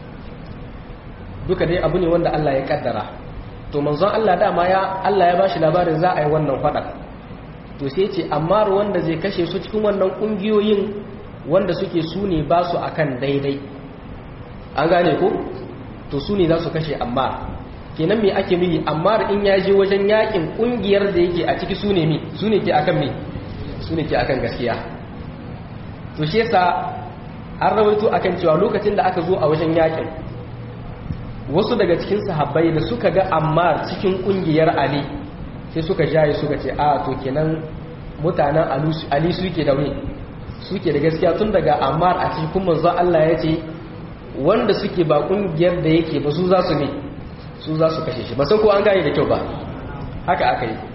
A: duka dai abu ne wanda Allah ya kaddara to manzon Allah dama ya Allah ya bashi labarin za a yi wannan faɗa to sai ce amma wanda zai kashe su cikin wannan ƙungiyoyin wanda suke su ne ba su akan daidai an gane ko to su ne za su kashe ammar kenan me ake mini ammar in ya je wajen yakin kungiyar da yake a ciki su ne mi su ne ke akan mi su ne ke akan gaskiya to shi yasa an rawaito akan cewa lokacin da aka zo a wajen yakin wasu daga cikin sahabbai da suka ga ammar cikin kungiyar ali sai suka jaye suka ce a to kenan mutanen ali suke da wani suke da gaskiya tun daga ammar a cikin manzo Allah ya ce wanda suke ba kungiyar da yake ba su za su ne su za su kashe shi ba san ko an gane da kyau ba haka aka yi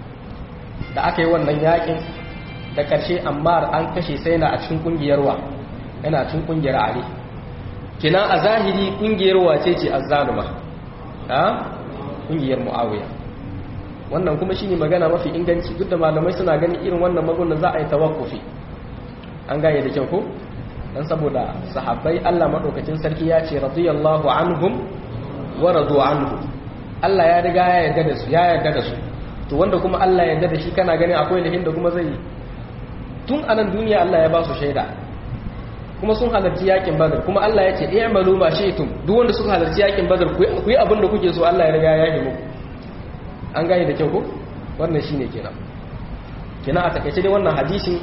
A: da aka yi wannan yakin da karshe ammar an kashe sai na a cikin kungiyar wa yana cikin kungiyar ali kina a zahiri kungiyar wace ce azzaluma ha kungiyar muawiya wannan kuma shine magana mafi inganci duk da malamai suna ganin irin wannan magunan za a yi tawakkufi an gane da kyau ko dan saboda sahabbai Allah madaukakin sarki ya ce radiyallahu anhum wa radu anhu Allah ya riga ya yarda da su ya yarda da su to wanda kuma Allah ya yarda da shi kana ganin akwai lahin da kuma zai tun anan duniya Allah ya ba su shaida kuma sun halarci yakin badar kuma Allah ya ce i'malu ma shi'tum duk wanda suka halarci yakin badar ku yi abin da kuke so Allah ya riga ya yi muku an gane da kyau ko wannan shine kenan kenan a takaice dai wannan hadisin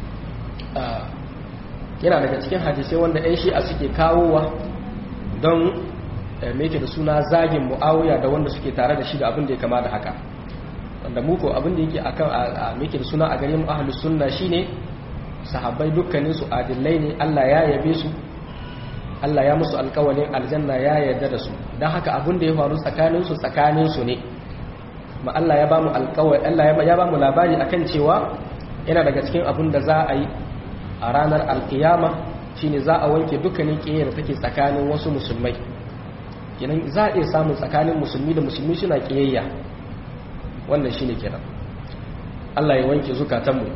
A: yana daga cikin hadisai wanda 'yan shi'a suke kawowa don meke da suna zagin mu'awiya da wanda suke tare da shi da abin da ya kama da haka wanda muku abin da yake akan a meke da suna a gare mu ahlus sunna shine sahabbai dukkanin su adillai ne Allah ya yabe su Allah ya musu alƙawalin aljanna ya yarda da su dan haka abin da ya faru tsakanin su tsakanin su ne ma Allah ya ba mu alƙawari Allah ya ba mu labari akan cewa yana daga cikin abin da za a yi a ranar alkiyama shine za a wanke dukkanin ƙiyar da take tsakanin wasu musulmai kenan za a iya samun tsakanin musulmi da musulmi suna ƙiyayya wannan shine kenan Allah ya wanke zukatanmu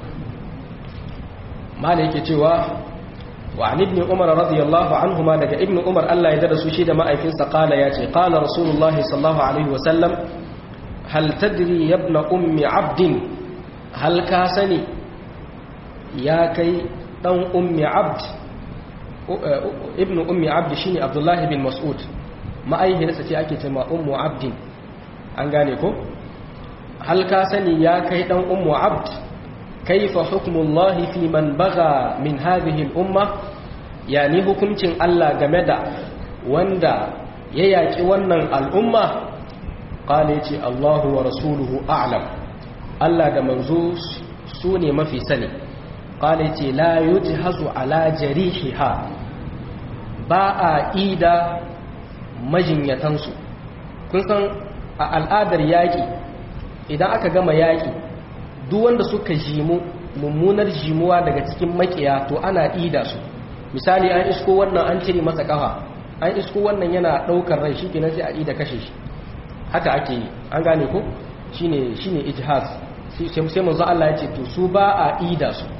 A: mala yake cewa wa an ibn umar radiyallahu anhuma daga ibn umar Allah ya dada su shi da ma'aikinsa qala ya ce qala rasulullahi sallallahu alaihi wa sallam hal tadri ya ibn ummi abdin hal ka sani ya kai dan ummi abd ibn ummi abd shine abdullahi bin mas'ud ma'aikinsa ce ake cewa ummu abdin an gane ko hal ka sani ya kai dan ummu abd kaifa hukmullahi fi man baga min hadhihi al-umma yani hukuncin Allah game da wanda ya yaki wannan al'umma qala yace Allahu wa rasuluhu a'lam Allah da manzo su ne mafi sani qala yace la yujhazu ala jarihiha ba a ida majinyatansu kun san a al'adar yaƙi idan aka gama yaƙi duk wanda suka jimu mummunar jimuwa daga cikin makiya to ana ida su misali an isko wannan an cire masa kafa an isko wannan yana daukar rai shi kenan sai a yi da kashe shi haka ake yi an gane ko shine shine ijhaz sai manzo Allah ya ce to su ba a ida su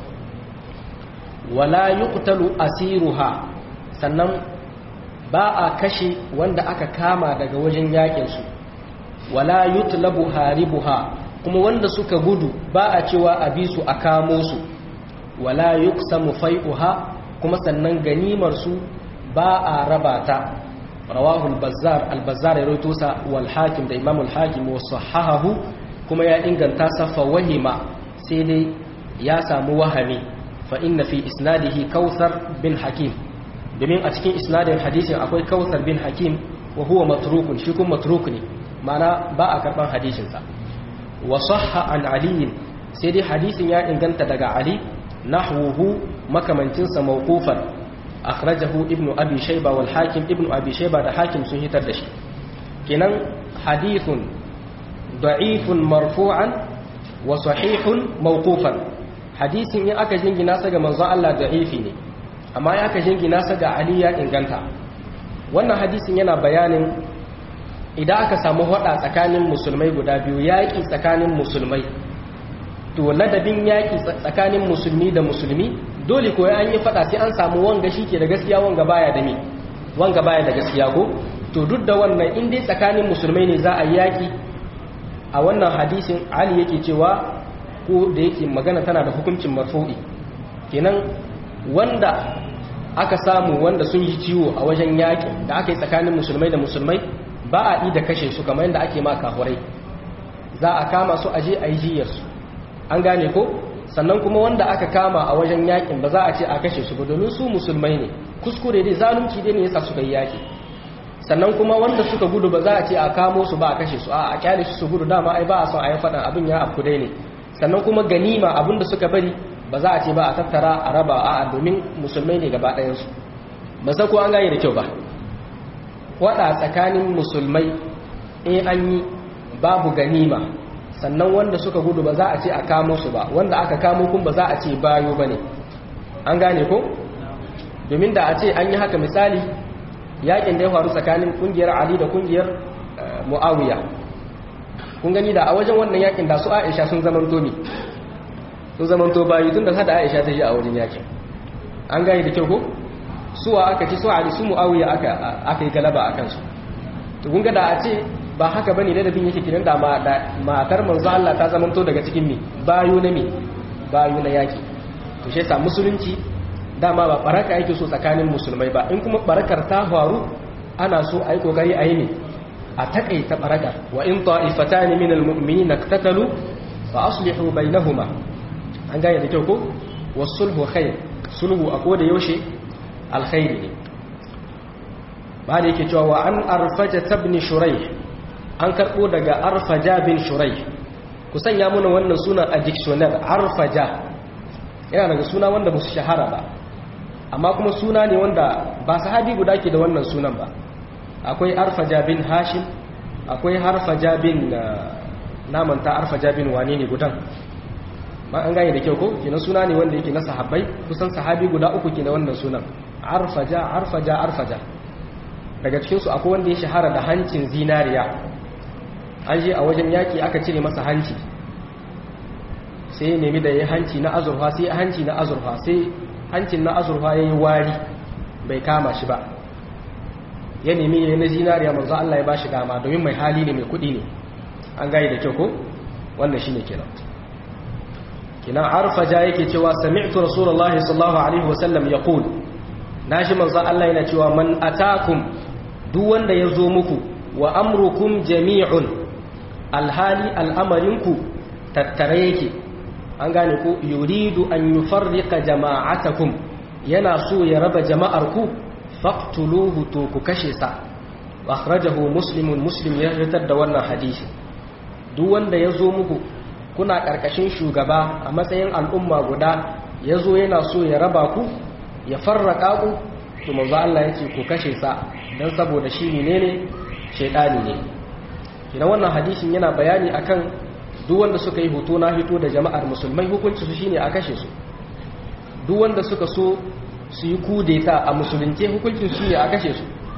A: wala yuqtalu asiruha sannan ba a kashe wanda aka kama daga wajen yakin su wala yutlabu haribuha kuma wanda suka gudu ba a cewa a bi su a kamo su wala yuqsamu fai'uha kuma sannan ganimar su ba a raba ta rawahu al-bazzar al-bazzar ya rawaito sa wal hakim da imam al-hakim wa sahahahu kuma ya inganta sa fa wahima sai dai ya samu wahami fa inna fi isnadihi kautsar bin hakim domin a cikin isnadin hadisin akwai kautsar bin hakim wa huwa matrukun shi kuma matruk ne mana ba a karban hadisin sa wa sahha an ali sai dai hadisin ya inganta daga ali nahwuhu makamancin sa mawqufan akhrajahu ibnu abi shayba wal hakim ibnu abi shayba da hakim sun hitar da shi kenan hadithun da'ifun marfu'an wa sahihun mawqufan hadisin in aka jingina sa ga manzon Allah da'ifi ne amma in aka jingina sa ga Ali ya inganta wannan hadisin yana bayanin idan aka samu hada tsakanin musulmai guda biyu yaƙi tsakanin musulmai to ladabin yaƙi tsakanin musulmi da musulmi dole ko an yi fada sai an samu wanga ke da gaskiya wanga baya da me wanga baya da gaskiya ko to duk da wannan in dai tsakanin musulmai ne za a yi yaƙi a wannan hadisin Ali yake cewa ko da yake magana tana da hukuncin marfu'i kenan wanda aka samu wanda sun yi ciwo a wajen yaƙi da aka yi tsakanin musulmai da musulmai ba a yi da kashe su kamar yadda ake ma kafurai za a kama su aje a yi jiyarsu an gane ko sannan kuma wanda aka kama a wajen yaƙin ba za a ce a kashe su ba domin su musulmai ne kuskure dai zalunci dai ne yasa suka yi yaƙi sannan kuma wanda suka gudu ba za a ce a kamo su ba a kashe su a a kyale su su gudu dama ai ba a son a yi faɗan abin ya afku dai ne sannan kuma ganima abin da suka bari ba za a ce ba a tattara a raba a domin musulmai ne gaba ɗayansu ba sai ko an gane da kyau ba waɗa tsakanin musulmai in an yi babu ganima sannan wanda suka gudu ba za a ce a kamo su ba wanda aka kamo kun ba za a ce bayo ba ne an gane ko domin da a ce an yi haka misali yakin da ya faru tsakanin kungiyar ali da kungiyar muawiya kun gani da a wajen wannan yakin da su aisha sun zamanto ne sun zamanto bayi tun da sada aisha ta yi a wajen yakin an gani da kyau ko suwa aka ci su ali su muawiya aka aka yi galaba akan su to kun ga da a ce ba haka bane da dabin yake kiran da matar manzo Allah ta zamanto daga cikin mi bayu na mi bayu na yaki to shi yasa musulunci dama ba baraka yake so tsakanin musulmai ba in kuma barakar ta faru ana so a yi kokari a yi ne a takaita baraka wa in ta'ifatan min almu'minina iqtatalu fa aslihu bainahuma an gane da kyau ko wasulhu khair sulhu a koda yaushe alkhairi ne ba da yake cewa wa an arfaja ibn shuraih an karbo daga arfaja bin shuraih ku sanya muna wannan sunan a dictionary arfaja yana daga suna wanda ba su shahara ba amma kuma suna ne wanda ba sahabi guda ke da wannan sunan ba akwai arfaja bin hashim akwai harfaja bin namanta arfaja bin wane ne gudan ma an gane da kyau ko kina suna ne wanda yake na sahabbai kusan sahabi guda uku ke da wannan sunan arfaja arfaja arfaja daga cikinsu akwai wanda ya shahara da hancin zinariya an je a wajen yaki aka cire masa hanci sai ya nemi da ya hanci na azurfa sai hanci na azurfa sai hancin na azurfa ya yi wari bai kama shi ba ya nemi ya yi na zinariya manzo Allah ya ba shi dama domin mai hali ne mai kudi ne an gayi da kyau ko wannan shi ne kenan kinan arfaja yake cewa sami'tu rasulullahi sallallahu alaihi wasallam yaqul nashi manzo Allah yana cewa man atakum duk wanda ya zo muku wa amrukum jami'un alhali al'amarinku tattare yake an gane ko yuridu an yufarriqa jama'atakum yana so ya raba jama'ar ku faqtuluhu to ku kashe sa akhrajahu muslimun muslim ya fitar da wannan hadisi duk wanda ya zo muku kuna karkashin shugaba a matsayin al'umma guda ya zo yana so ya raba ku ya farraka ku to manzo Allah yake ku kashe sa dan saboda shi menene shaytani ne idan wannan hadisin yana bayani akan duk wanda suka yi hoto na hito da jama'ar musulmai hukunci su shine a kashe su duk wanda suka so su yi kudeta a musulunce hukuncin su ne a kashe su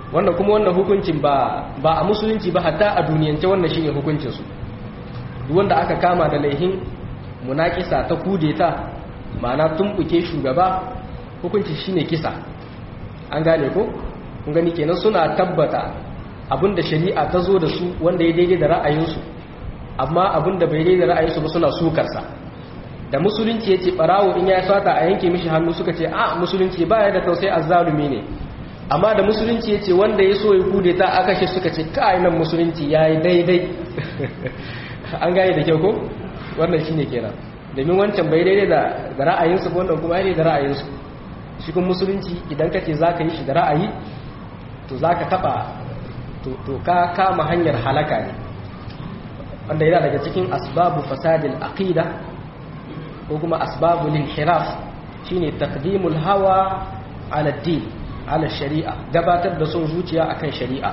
A: wannan kuma wannan hukuncin ba ba a musulunci ba hatta a duniyance wannan shine hukuncin su duk wanda aka kama da laihin munakisa ta kudeta ma'ana tumbuke shugaba hukunci shine kisa an gane ko kun gani kenan suna tabbata abinda shari'a ta zo da su wanda ya daidai da ra'ayinsu amma abinda bai daidai da ra'ayinsu ba suna sukarsa da musulunci ya ce barawo in ya sata a yanke mishi hannu suka ce a musulunci ba ya da tausayi azzalumi ne amma da musulunci ya ce wanda ya so ya kude ta aka shi suka ce kai nan musulunci ya yi daidai an gane da kyau ko wannan shine kenan domin wancan bai daidai da ra'ayinsu ko wannan kuma ya da ra'ayinsu shi kun musulunci idan ka ce za ka yi shi da ra'ayi to za ka taɓa to ka kama hanyar halaka ne wanda yana daga cikin asbabu fasadil aqida ko kuma asbabul inhiraf shine taqdimul hawa ala din ala shari'a gabatar da son zuciya akan shari'a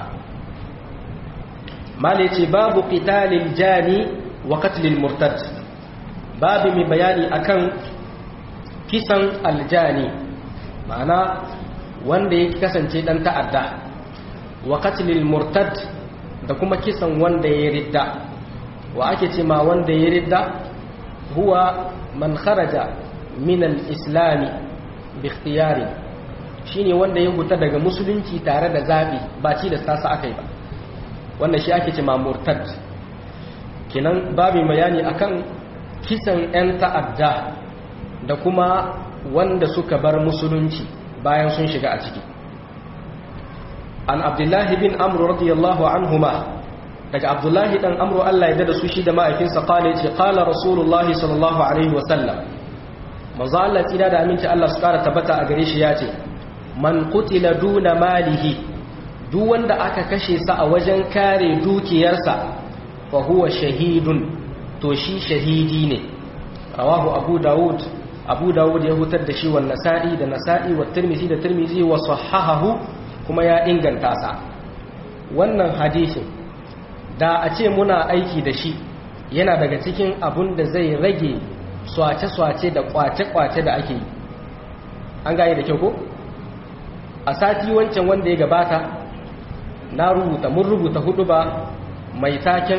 A: mala ce babu qitalil jani wa qatlil murtad babu mai bayani akan kisan aljani ma'ana wanda ya kasance dan ta'adda wa qatlil murtad da kuma kisan wanda ya ridda wa ake ce ma wanda ya ridda huwa man kharaja min al-islam bi ikhtiyari shine wanda ya huta daga musulunci tare da zabi ba ci da sasa akai ba wannan shi ake ce ma murtad kenan babu bayani akan kisan yan ta'adda da kuma wanda suka bar musulunci bayan sun shiga a ciki an abdullahi bin amru radiyallahu anhuma daga abdullahi dan amru Allah ya dada su shi da ma'aikinsa kala ya ce kala rasulullahi sallallahu alaihi wasallam manzo Allah tsira da aminci Allah su kara tabbata a gare shi ya ce man qutila duna malihi duk wanda aka kashe sa a wajen kare dukiyarsa fa huwa shahidun to shi shahidi ne rawahu abu daud abu daud ya hutar da shi wa nasa'i da nasa'i wa tirmizi da tirmizi wa sahahahu kuma ya inganta sa wannan hadisin da a ce muna aiki da shi yana daga cikin abun da zai rage swace-swace da kwace-kwace da ake yi an gane da kyau ko a sati wancan wanda ya gabata na rubuta mun rubuta hudu ba mai taken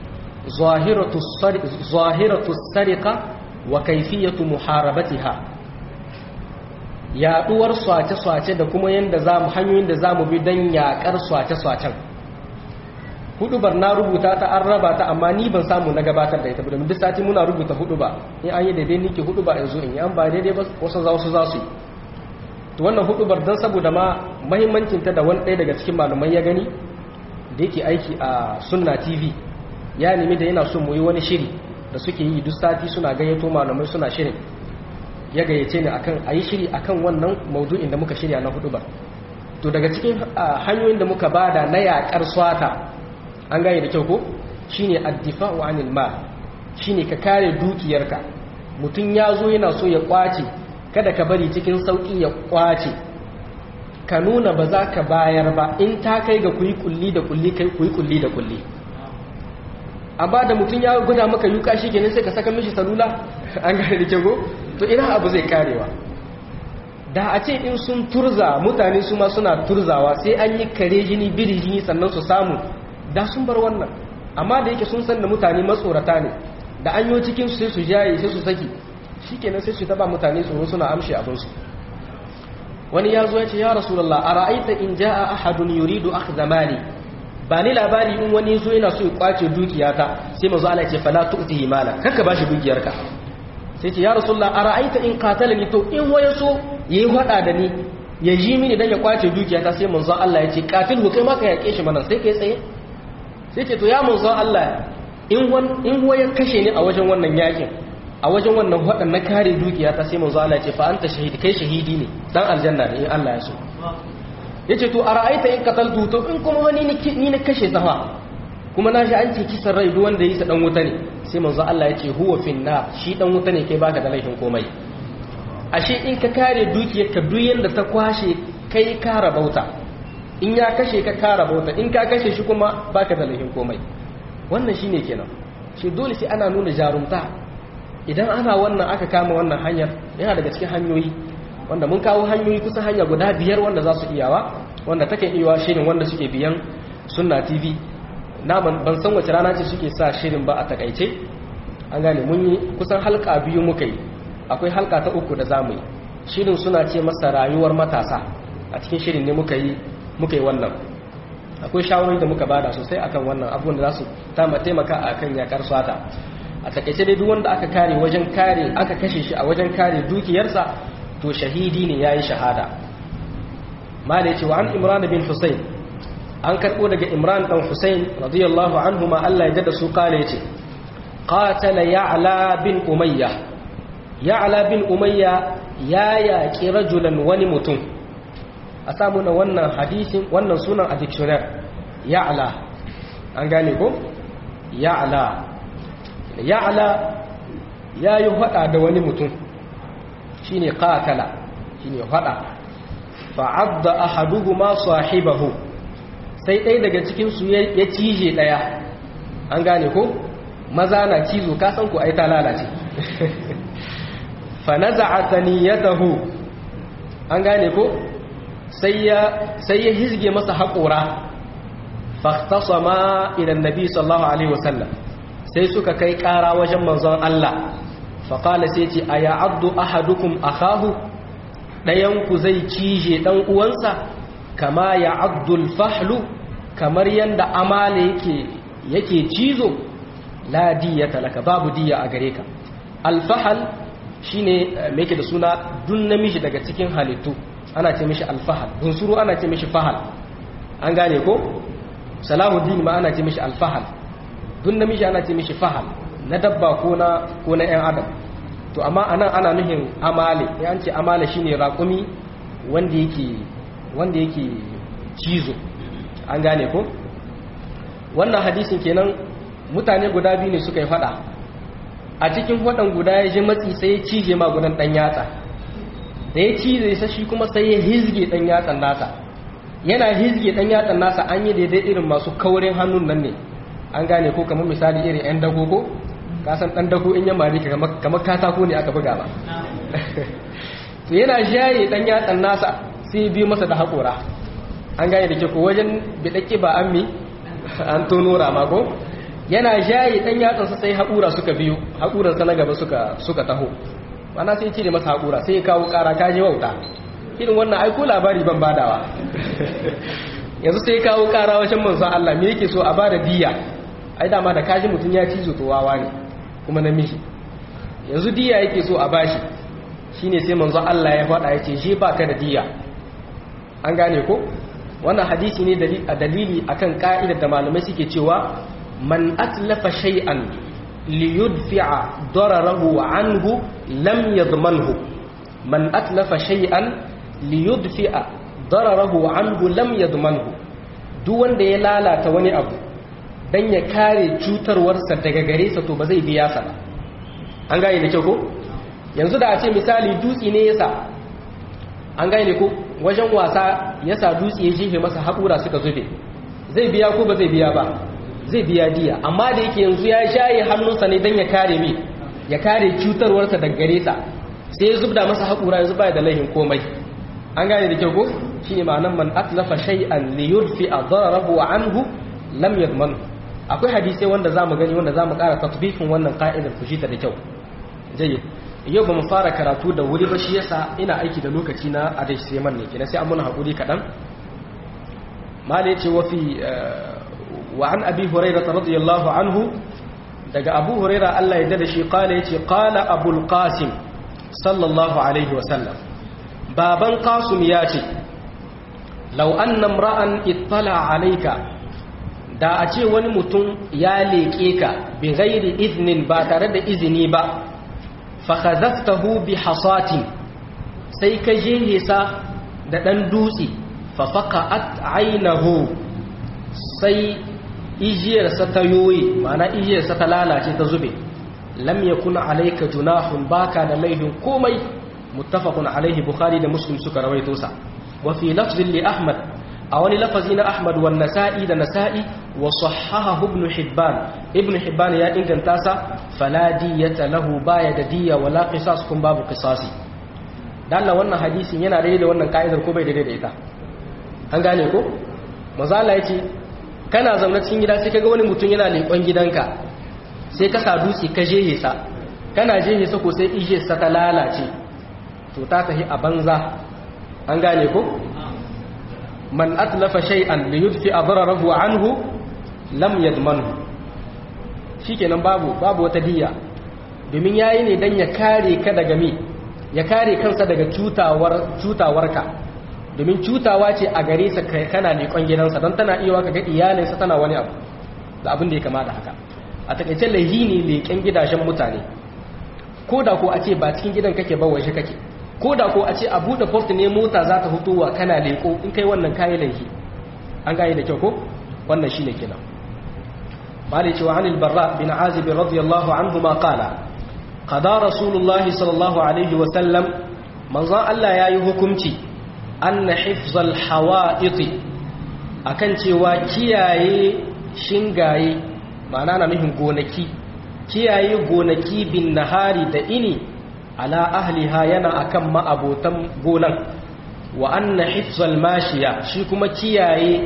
A: zahiratu sarika wa kaifiyatu muharabatiha yaduwar swace-swace da kuma yanda zamu hanyoyin da zamu bi don yakar swace-swacen hudubar na rubuta ta an raba ta amma ni ban samu na gabatar da ita ba duk sati muna rubuta hudu ba in an yi daidai nike hudu ba yanzu in yi an ba daidai ba wasu za wasu za su yi to wannan hudubar don saboda ma mahimmancin ta da wani ɗaya daga cikin malamai ya gani da yake aiki a sunna tv ya nemi da yana son mu yi wani shiri da suke yi duk sati suna gayyato malamai suna shirin ya gayyace ni akan a yi shiri akan wannan maudu'in da muka shirya na hudubar to daga cikin hanyoyin da muka bada na yaƙar swata an gane da kyau ko shine addifa'u anil mal shine ka kare dukiyarka mutum ya zo yana so ya kwace kada ka bari cikin sauki ya kwace ka nuna ba za ka bayar ba in ta kai ga kuyi kulli da kulli kai kuyi kulli da kulli amma da mutum ya guda maka yuka shi kenan sai ka saka mishi salula an gane da kyau to ina abu zai karewa da a ce in sun turza mutane su ma suna turzawa sai an yi kare jini biri jini sannan su samu da sun bar wannan amma da yake sun san da mutane matsorata ne da an yi cikin sai su jaye sai su saki shikenan sai su taba mutane tsoro suna amshi abinsu wani ya zo ya ce ya rasulullah a ra'aita in ja'a ahadun yuridu akhdha mali ba ni labari in wani zo yana so ya kwace dukiyata sai manzo Allah ya ce fala tu'tihi mala kanka bashi dukiyarka sai ce ya rasulullah a ra'aita in qatalani to in waya so yayi hada da ni ya ji mini dan ya kwace dukiyata sai manzo Allah ya ce qatilhu kai ma ka yake shi mana sai kai tsaye sai ce to ya manzo Allah in wan in waya kashe ni a wajen wannan yakin a wajen wannan wadan na kare dukiyata sai manzo Allah ya ce fa anta shahid kai shahidi ne dan aljanna ne in Allah ya so yace to ara'aita in qataltu to in kuma wani ni na kashe safa kuma na shi an ce kisan rai duk wanda yi sa dan wuta ne sai manzo Allah ya ce huwa finna shi dan wuta ne kai baka da laifin komai ashe in ka kare dukiyar ka duk yanda ta kwashe kai ka rabauta in ya kashe ka ka rabauta in ka kashe shi kuma baka da laifin komai wannan shine kenan shi dole sai ana nuna jarumta idan ana wannan aka kama wannan hanyar yana daga cikin hanyoyi wanda mun kawo hanyoyi kusan hanya guda biyar wanda za su iyawa wanda take iya shirin wanda suke biyan sunna tv na ban san wace rana ce suke sa shirin ba a takaice an gane mun yi kusan halka biyu muka yi akwai halka ta uku da zamu yi shirin suna ce masa rayuwar matasa a cikin shirin ne muka yi muka yi wannan akwai shawarwari da muka bada sosai akan wannan abubuwan da za su taimaka a kan yakar swata a takaice dai duk wanda aka kare wajen kare aka kashe shi a wajen kare dukiyarsa to shahidi ne yayi shahada mala yace wa an imran bin husayn an karbo daga imran dan husayn radiyallahu anhu ma Allah ya dada su kale yace qatala ya'la bin umayya ya'la bin umayya ya yaki rajulan wani mutum a samu na wannan hadisin wannan sunan a dictionary ya'la an gane ko ya'la ya'la ya yi hada da wani mutum shine qatala shine hada fa'adda ahaduhuma sahibahu sai ɗaya daga cikin su ya cije ɗaya an gane ko maza na cizo ka san ku ai ta lalace fa naza'a taniyatahu an gane ko sai ya sai ya hizge masa haƙora fahtasama ila annabi sallallahu alaihi wasallam sai suka kai ƙara wajen manzon Allah faƙala sai ce a ya abdu ahadukum akahu ɗayanku zai cije ɗan uwansa kama ya abdul fahlu kamar yadda amala yake yake cizo la diya talaka babu diya a gare ka alfahal shine me yake da suna dun namiji daga cikin halittu ana ce mishi alfahal bunsuru ana ce mishi fahal an gane ko salahuddin ma ana ce mishi alfahal dun namiji ana ce mishi fahal na dabba ko na ko na ƴan adam to amma anan ana nuhin amale ya ce amale shine raƙumi wanda yake wanda yake cizo an gane ko wannan hadisin kenan mutane guda biyu ne suka yi fada a cikin wadan guda ya ji matsi sai ya cije ma gudan dan yatsa da ya cize sa shi kuma sai ya hizge dan yatsan nasa yana hizge dan yatsan nasa an yi daidai irin masu kaurin hannun nan ne an gane ko kamar misali irin 'yan dago ko kasan ɗan dago in yamma ne kamar katako ne aka buga ba to yana shaye ɗan yatsan nasa sai biyu masa da haƙora an gane da ke ko wajen biɗaƙi ba an mi an tono rama ko yana shaye ɗan yatsansa sai haƙura suka biyu haƙuransa na gaba suka taho mana sai cire masa haƙura sai ya kawo ƙara kaji wauta irin wannan aiko labari ban badawa yanzu sai ya kawo ƙara wajen manzon Allah me yake so a bada diya ai dama da kaji mutum ya cizo to wawa ne kuma namiji yanzu diya yake so a bashi shine sai manzo Allah ya faɗa yace shi baka da diya an gane ko wannan hadisi ne a dalili akan ka'idar da malamai suke cewa man atlafa shay'an li yudfi'a dararahu anhu lam yadmanhu man atlafa shay'an li yudfi'a dararahu anhu lam yadmanhu duk wanda ya lalata wani abu dan ya kare cutarwarsa daga gare sa to ba zai biya sa ba an gane da kyau ko yanzu da a ce misali dutse ne yasa an gane ko wajen wasa yasa dutse ya jefe masa haƙura suka zube zai biya ko ba zai biya ba zai biya diya amma da yake yanzu ya shaye hannunsa ne dan ya kare mi ya kare cutarwarsa daga gare sa sai ya zubda masa haƙura yanzu baya da laihin komai an gane da kyau ko shine ma'anar man atlafa shay'an li yudfi dararahu anhu lam yadman akwai hadisai wanda zamu gani wanda zamu ƙara tatbikin wannan ka'idar ku ta da kyau jayyid yau ba mu fara karatu da wuri ba shi yasa ina aiki da lokaci na adai sai man ne kina sai an muna hakuri kadan mala yace wa fi wa an abi hurairah radiyallahu anhu daga abu hurairah Allah ya dada shi qala yace qala abul qasim sallallahu alaihi wa sallam baban qasim yace law anna imra'an ittala alayka da a ce wani mutum ya leƙe ka bi ghairi iznin ba tare da izini ba fakhazaftahu bi hasatin sai ka je sa da dan dutse fa faqat aynahu sai ijiyarsa ta yoye ma'ana ijiyarsa ta lalace ta zube lam yakun alayka junahun baka da laifin komai muttafaqun alayhi bukhari da muslim suka rawaito sa wa fi lafzin li ahmad a wani lafazi na ahmad wa nasa'i da nasa'i wa sahahahu ibn hibban ibn hibban ya inganta sa fala diyata lahu baya da diya wala qisas kun babu qisasi dan Allah wannan hadisin yana daidai da wannan ka'idar ko bai daidai da ita an gane ko mazala ya ce kana zaune cikin gida sai kaga wani mutum yana leƙon gidanka sai ka sa dutse ka jehe sa kana jehe sa ko sai ije sa ta lalace to ta tafi a banza an gane ko man atlafa shay'an li yudfi adrarahu anhu lam yadmanhu shikenan babu babu wata diya domin yayi ne dan ya kare ka daga mi ya kare kansa daga cutawar cutawarka domin cutawa ce a gare sa kana leƙon gidansa don tana iya ka ga iyalinsa tana wani abu da abin da ya kama da haka a takaice laihi ne leƙen gidajen mutane ko da ko a ce ba cikin gidan kake ba waje kake ko da ko a ce a buɗe port ne mota za ta hutowa kana leƙo in kai wannan kayi laihi an gane da kyau ko wannan shine kenan malai cewa anil barra bin azib radiyallahu anhu ma qala qada rasulullahi sallallahu alaihi wa sallam manzon Allah yayi hukunci anna hifzal hawa'iti akan cewa kiyaye shingaye ma'ana na nufin gonaki kiyaye gonaki bin nahari da ini ala ahliha yana akan ma'abotan gonan wa anna hifzal mashiya shi kuma kiyaye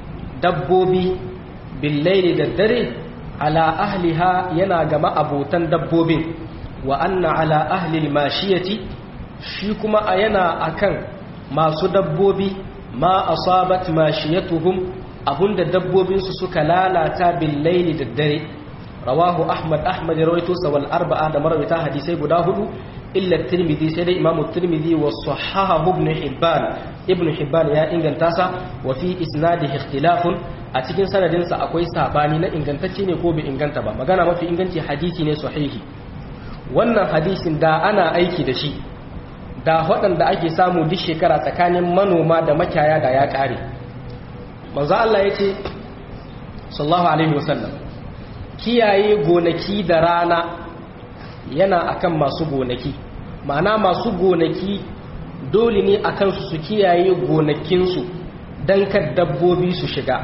A: dabbobi bil laili da dare ala ahliha yana ga ma'abotan dabbobin wa anna ala ahli mashiyati shi kuma yana akan masu dabbobi ma asabat mashiyatuhum abunda dabbobinsu suka lalata bil laili da dare rawahu ahmad ahmad rawaito sa wal arba'a da marawita hadisai guda hudu illa tirmidhi sai dai imamu tirmidhi wa sahahahu ibn hibban ibn hibban ya inganta sa wa fi isnadihi ikhtilafun a cikin sanadin sa akwai sabani na ingantacce ne ko bai inganta ba magana mafi inganci hadisi ne sahihi wannan hadisin da ana aiki da shi da waɗanda ake samu duk shekara tsakanin manoma da makiyaya da ya ƙare manzo Allah ya ce sallallahu alaihi wasallam kiyaye gonaki da rana yana akan masu gonaki ma'ana masu gonaki dole ne akan su su kiyaye gonakinsu don kar dabbobi su shiga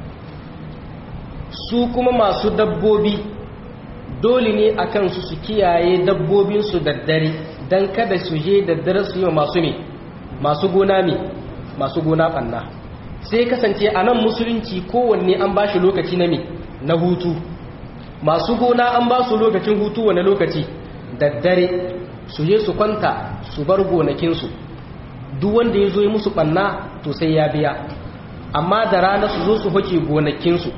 A: su kuma masu dabbobi dole ne akan su su kiyaye dabbobinsu da dare don kada su je da dare su yi masu ne masu gona ne masu gona ɓanna sai kasance a nan musulunci kowanne an ba shi lokaci na me na hutu masu gona an ba su lokacin hutu wane lokaci da dare su je su kwanta su bar gonakinsu duk wanda ya zo yi musu ɓanna to sai ya biya amma da rana su zo su hoke gonakinsu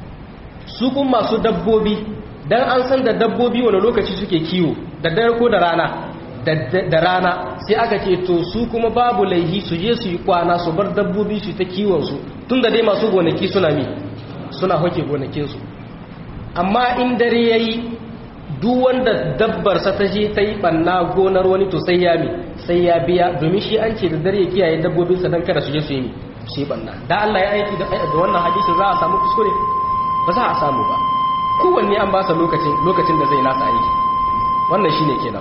A: su kun masu dabbobi don an san da dabbobi wane lokaci suke kiwo da dare ko da rana da rana sai aka ce to su kuma babu laihi su je su yi kwana su bar dabbobi su ta kiwonsu tun da dai masu gonaki suna mi suna hoke gonakinsu amma in dare ya yi duk wanda dabbarsa ta je ta yi ɓanna gonar wani to sai ya mi sai ya biya domin shi an ce da dare ya kiyaye dabbobinsa don kada su je su yi mi su yi ɓanna da Allah ya aiki da wannan hadisin za a samu kuskure ba za a samu ba kowanne an ba sa lokacin lokacin da zai nasa aiki wannan shine kenan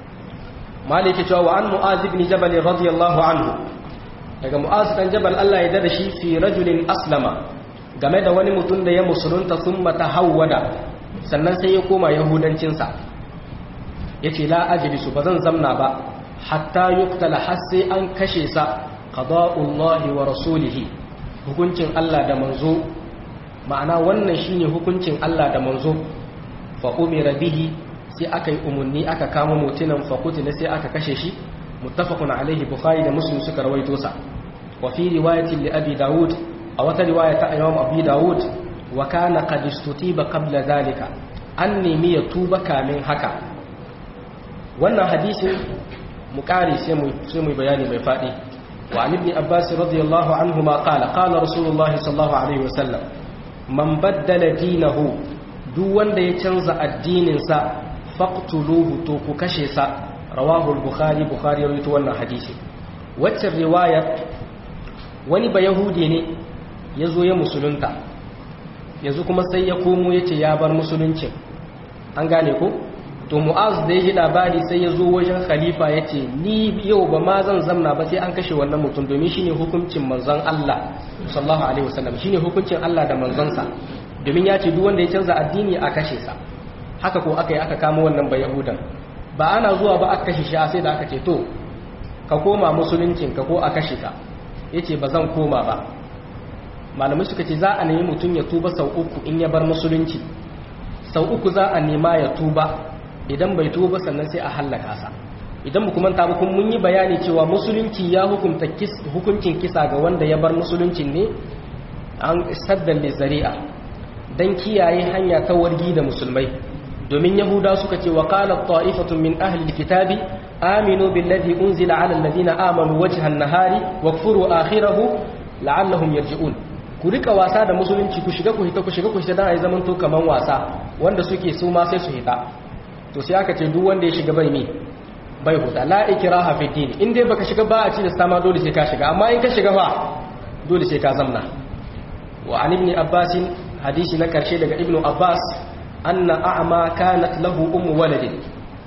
A: maliki cewa wa an mu'az ibn jabal radiyallahu anhu daga mu'az dan jabal Allah ya dada shi fi rajulin aslama game da wani mutum da ya musulunta thumma tahawwada sannan sai ya koma yahudancin sa yace la ajlisu bazan zamna ba hatta yuqtala har sai an kashe sa qada'ullahi wa rasulihi hukuncin Allah da manzo ma'ana wannan shine hukuncin Allah da manzo fa umira bihi sai aka yi umarni aka kama mutunan fakutila sai aka kashe shi muttafaqun alaihi bukhari da muslim suka rawaito sa wa fi riwayatin li abi daud a wata riwaya ta imam abi daud wa kana qad istutiba qabla zalika an nemi ya tuba kamin haka wannan hadisin mu kare sai mu sai mu bayani mai fadi wa an ibn abbas radiyallahu anhu ma qala qala rasulullahi sallallahu alaihi wasallam man baddala dinahu duk wanda ya canza addininsa faqtuluhu to ku kashe sa rawahu al-bukhari bukhari ya rawaito wannan hadisi wacce riwaya wani ba yahudi ne yazo ya musulunta yanzu kuma sai ya komo yace ya bar musuluncin an gane ko to mu'az da yaji labari sai ya zo wajen khalifa yace ni yau ba ma zan zamna ba sai an kashe wannan mutum domin shine hukuncin manzon Allah sallallahu alaihi wasallam shine hukuncin Allah da manzonsa domin ya ce duk wanda ya canza addini a kashe sa haka ko aka yi aka kama wannan ba yahudan ba ana zuwa ba aka kashe shi sai da aka ce to ka koma musuluncin ka ko a kashe ka yace ba zan koma ba malamai suka ce za a nemi mutum ya tuba sau uku in ya bar musulunci sau uku za a nema ya tuba idan bai tuba sannan sai a hallaka sa idan mu kuma tabi kun mun yi bayani cewa musulunci ya hukunta hukuncin kisa ga wanda ya bar musuluncin ne an saddan da zari'a dan kiyaye hanya ta wargi da musulmai domin yahuda suka ce wa qala ta'ifatun min ahli alkitabi aminu billadhi unzila ala alladhina amanu wajha an-nahari wakfuru akhirahu la'allahum yarji'un ku rika wasa da musulunci ku shiga ku hita ku shiga ku hita dan ai zaman to kaman wasa wanda suke su ma sai su hita to sai aka ce duk wanda ya shiga bai mi bai huta la ikraha fi din in dai baka shiga ba a ci da sama dole sai ka shiga amma in ka shiga fa dole sai ka zamna wa an ibn abbas hadisi na karshe daga ibn abbas anna a'ma kanat lahu ummu waladin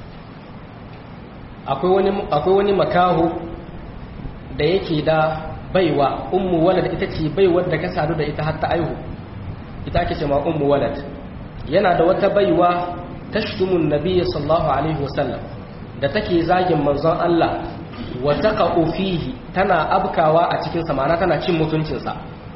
A: akwai wani akwai wani makaho da yake da baiwa ummu walad ita ce baiwar da ka sadu da ita har ta aihu ita ake ce ma ummu walad yana da wata baiwa tashtumun nabiyyi sallallahu alaihi wasallam da take zagin manzon Allah wa taqa'u fihi tana abkawa a cikin sa ma'ana tana cin mutuncin sa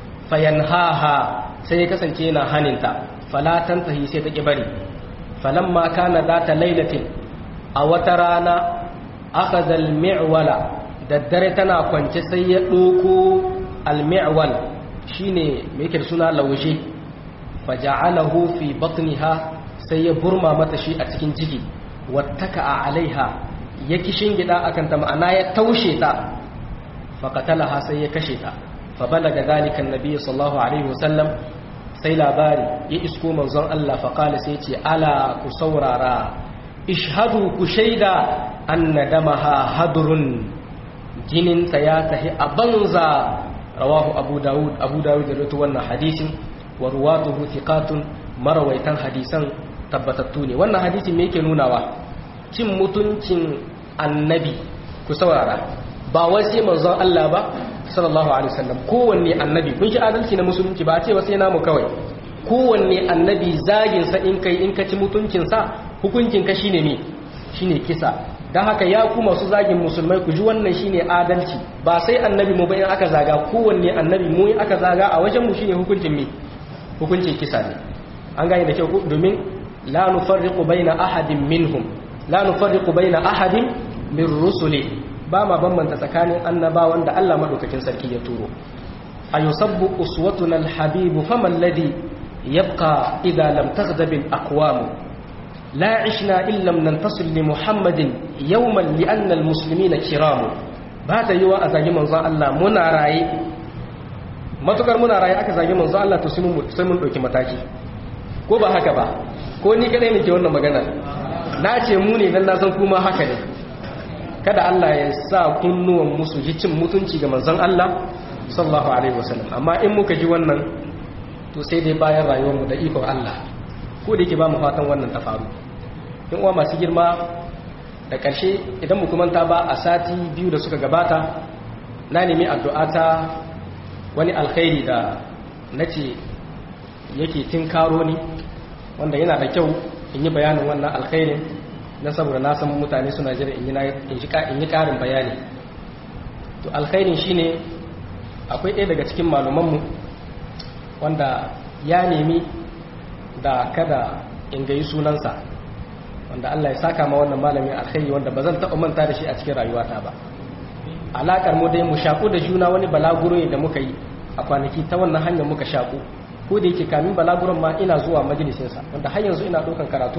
A: fayanhaha sai ya kasance yana haninta fala tantahi sai ta kibari falamma kana data lailatin a wata rana akhadha al-mi'wala daddare tana kwance sai ya doko al-mi'wal shine me yake da suna laushe faja'alahu fi batniha sai ya burma mata shi a cikin ciki wattaka alaiha ya kishin gida akan ta ma'ana ya taushe ta faqatalaha sai ya kashe ta fa balaga zalika annabi sallallahu alaihi wasallam sai labari ya isko manzon Allah fa qala sai ce ala ku saurara ishhadu ku shaida anna damaha hadrun jinin ta ya tahi a banza rawahu abu daud abu daud da rawaito wannan hadisin wa ruwatuhu thiqatun marawaitan hadisan tabbatattu ne wannan hadisi me yake nunawa cin mutuncin annabi ku saurara ba wai sai manzon Allah ba sallallahu alaihi wasallam kowanne annabi kun shi adalci na musulunci ba a ce ba sai namu kawai kowanne annabi zagin sa in kai in ka ci mutuncin sa hukuncin ka shine me shine kisa dan haka ya ku masu zagin musulmai ku ji wannan shine adalci ba sai annabi mu bayan aka zaga kowanne annabi mu aka zaga a wajen mu shine hukuncin me hukuncin kisa ne an gane da kyau domin la nufarriqu baina ahadin minhum la nufarriqu baina ahadin min rusuli ba ma bambanta tsakanin annabawan da Allah madaukakin sarki ya turo ayusabbu uswatuna alhabibu fama alladhi yabqa idha lam taghdab alaqwam la ishna illa lam nantasil li muhammadin yawman li anna almuslimina kiram ba ta yiwa a zagi manzon Allah muna raye matukar muna raye aka zagi manzon Allah to sai mun dauki mataki ko ba haka ba ko ni kadai ne ke wannan magana na ce mu ne dan na san kuma haka ne kada Allah ya sa kunnuwan musu ji cin mutunci ga manzon Allah sallallahu alaihi wasallam amma in muka ji wannan to sai dai bayan rayuwar mu da ikon Allah ko da yake ba mu fatan wannan ta faru in uwa masu girma da ƙarshe idan mu manta ba a sati biyu da suka gabata na nemi addu'a ta wani alkhairi da nace yake tinkaro ni wanda yana da kyau in yi bayanin wannan alkhairin na saboda na san mutane suna jira in yi karin bayani to alkhairin shine akwai ɗaya daga cikin malumanmu wanda ya nemi da kada in gayi sunansa wanda Allah ya saka ma wannan malamin alkhairi wanda ba zan taɓa manta da shi a cikin rayuwata ba alaƙar mu dai mu shaƙu da juna wani balaguro ne da muka yi a kwanaki ta wannan hanyar muka shaƙu ko da yake kamin balaguron ma ina zuwa majalisinsa wanda har yanzu ina ɗaukan karatu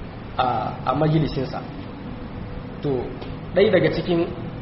A: a majalisinsa to ɗai daga cikin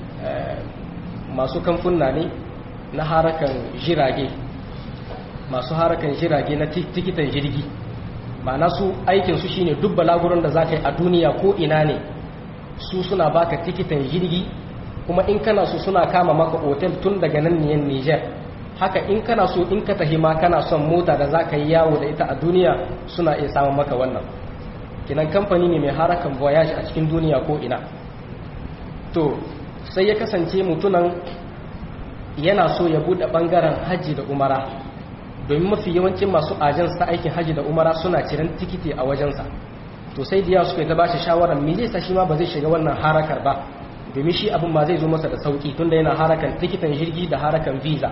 A: masu kamfuna ne na harakan jirage masu harakan jirage na tikitan jirgi ma'ana su aikinsu shine duk balaguron da za ka yi a duniya ko ina ne su suna baka tikitan jirgi kuma in kana so suna kama maka otel tun daga nan niyan niger haka in kana so in ka tahi ma kana son mota da za ka yi yawo da ita a duniya suna iya samun maka wannan kinan kamfani ne mai harakan voyage a cikin duniya ko ina to sai ya kasance mutunan yana so ya bude bangaren hajji da umara domin mafi yawancin masu ajin ta aikin hajji da umara suna ciran tikiti a wajensa to sai diya suka ta bashi shawarar me zai sa shi ma ba zai shiga wannan harakar ba domin shi abin ma zai zo masa da sauki tunda yana harakan tikitan jirgi da harakan visa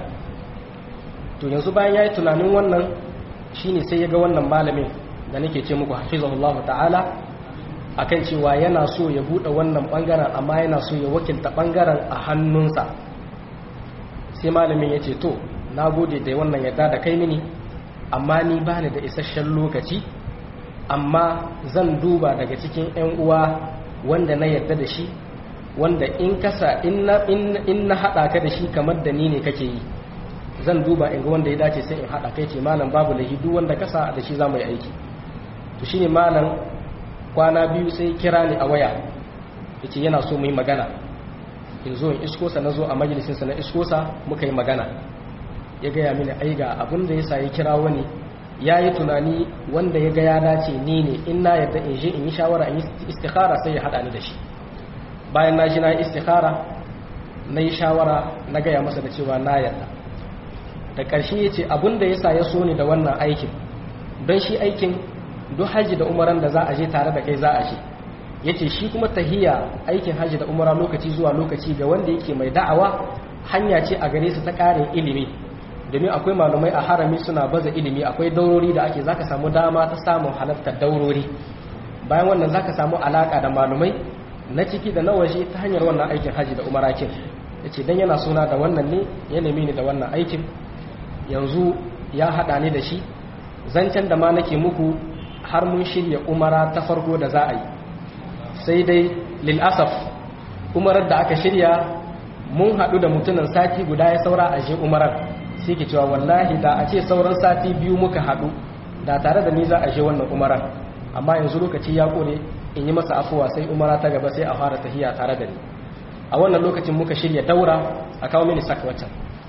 A: to yanzu bayan ya yi tunanin wannan shine sai ya ga wannan malamin da nake ce muku hafizahullahu ta'ala akan cewa yana so ya buɗe wannan ɓangaren amma yana so ya wakilta ɓangaren a hannunsa sai malamin ya ce to na gode da wannan yadda da kai mini amma ni ba ni da isasshen lokaci amma zan duba daga cikin 'yan uwa wanda na yarda da shi wanda in kasa in na haɗa ka da shi kamar da ni ne kake yi zan duba in ga wanda ya dace sai in haɗa kai ce malam babu lahi duk wanda kasa da shi za mu yi aiki to shine malam kwana biyu sai kira ni a waya ya ce yana so mu yi magana in zo in iskosa na zo a majalisinsa na iskosa muka yi magana ya gaya mini ai ga abin da ya sa ya kira wani ya yi tunani wanda ya ga ya dace ni ne in na yadda in je in yi shawara in yi istikhara sai ya haɗa ni da shi bayan na ji na yi istikhara na yi shawara na gaya masa da cewa na yadda da ƙarshe ya ce abin da ya sa ya so ni da wannan aikin don shi aikin duk hajji da umaran da za a je tare da kai za a je ya ce shi kuma tahiya aikin hajji da umara lokaci zuwa lokaci ga wanda yake mai da'awa hanya ce a gare su ta ƙarin ilimi domin akwai malumai a harami suna baza ilimi akwai daurori da ake zaka samu dama ta samun halartar daurori bayan wannan zaka samu alaka da malumai na ciki da na waje ta hanyar wannan aikin hajji da umara kin yace dan yana suna da wannan ne ya nemi ni da wannan aikin yanzu ya hada ni da shi zancen da ma nake muku har mun shirya umara ta farko da za a yi sai dai lil asaf umarar da aka shirya mun haɗu da mutumin sati guda ya saura a je umarar sai ke cewa wallahi da a ce sauran sati biyu muka haɗu da tare da ni za a je wannan umaran amma yanzu lokaci ya kore in yi masa afuwa sai umara ta gaba sai a fara tahiya tare da ni a wannan lokacin muka shirya daura a kawo mini sak waccan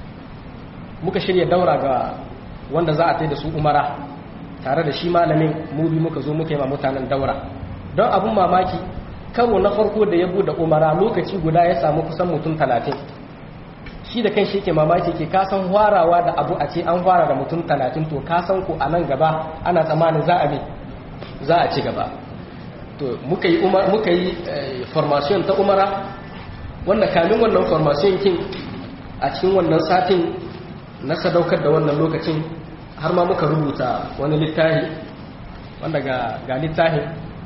A: muka shirya daura ga wanda za a tai da su umara tare da shi malamin mu bi muka zo muka yi ma mutanen daura don abun mamaki karo na farko da ya bude umara lokaci guda ya samu kusan mutum talatin shi da kan shi ke mamaki ke kasan hwarawa da abu a ce an fara da mutum talatin to kasan ku a nan gaba ana tsammanin za a za a ci gaba to muka yi muka yi formation ta umara wanda kamin wannan formation kin a cikin wannan satin na sadaukar da wannan lokacin har ma muka rubuta wani littafi wanda ga ga littafin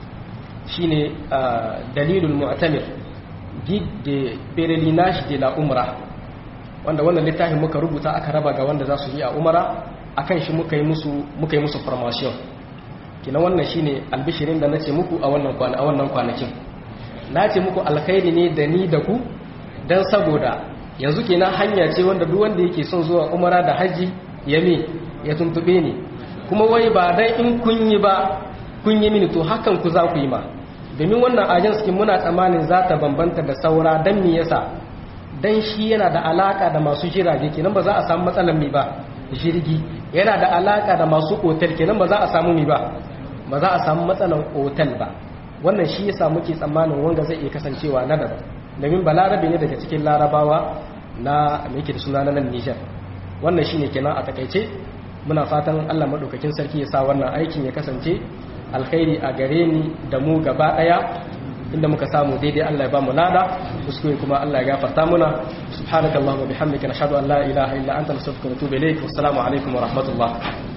A: shine dalilul mu'tamir guide de pèlerinage de la umrah wanda wannan littafin muka rubuta aka raba ga wanda za su yi a umara akan shi muka yi musu muka yi musu formation kina wannan shine albishirin da nace muku a wannan kwana a wannan kwanakin nace muku alkhairi ne da ni da ku dan saboda yanzu kenan hanya ce wanda duk wanda yake son zuwa umara da haji ya me ya tuntube ni kuma wai ba dan in kun yi ba kun yi mini to hakan ku za ku yi ma domin wannan agents kin muna tsammanin za ta bambanta da saura dan me yasa dan shi yana da alaka da masu jirage kenan ba za a samu matsalar mi ba jirgi yana da alaka da masu otel kenan ba za a samu mi ba ba za a samu matsalar otel ba wannan shi yasa muke tsammanin wanda zai iya kasancewa na daban domin balarabe ne daga cikin larabawa na me yake da suna na nan Niger wannan shine kenan a takaice muna fatan Allah madaukakin sarki ya sa wannan aikin ya kasance alkhairi a gare ni da mu gaba daya inda muka samu daidai Allah ya ba mu lada kuskure kuma Allah ya gafarta muna subhanakallahumma bihamdika nashhadu an la ilaha illa anta nastaghfiruka wa natubu ilayk wassalamu alaikum wa rahmatullah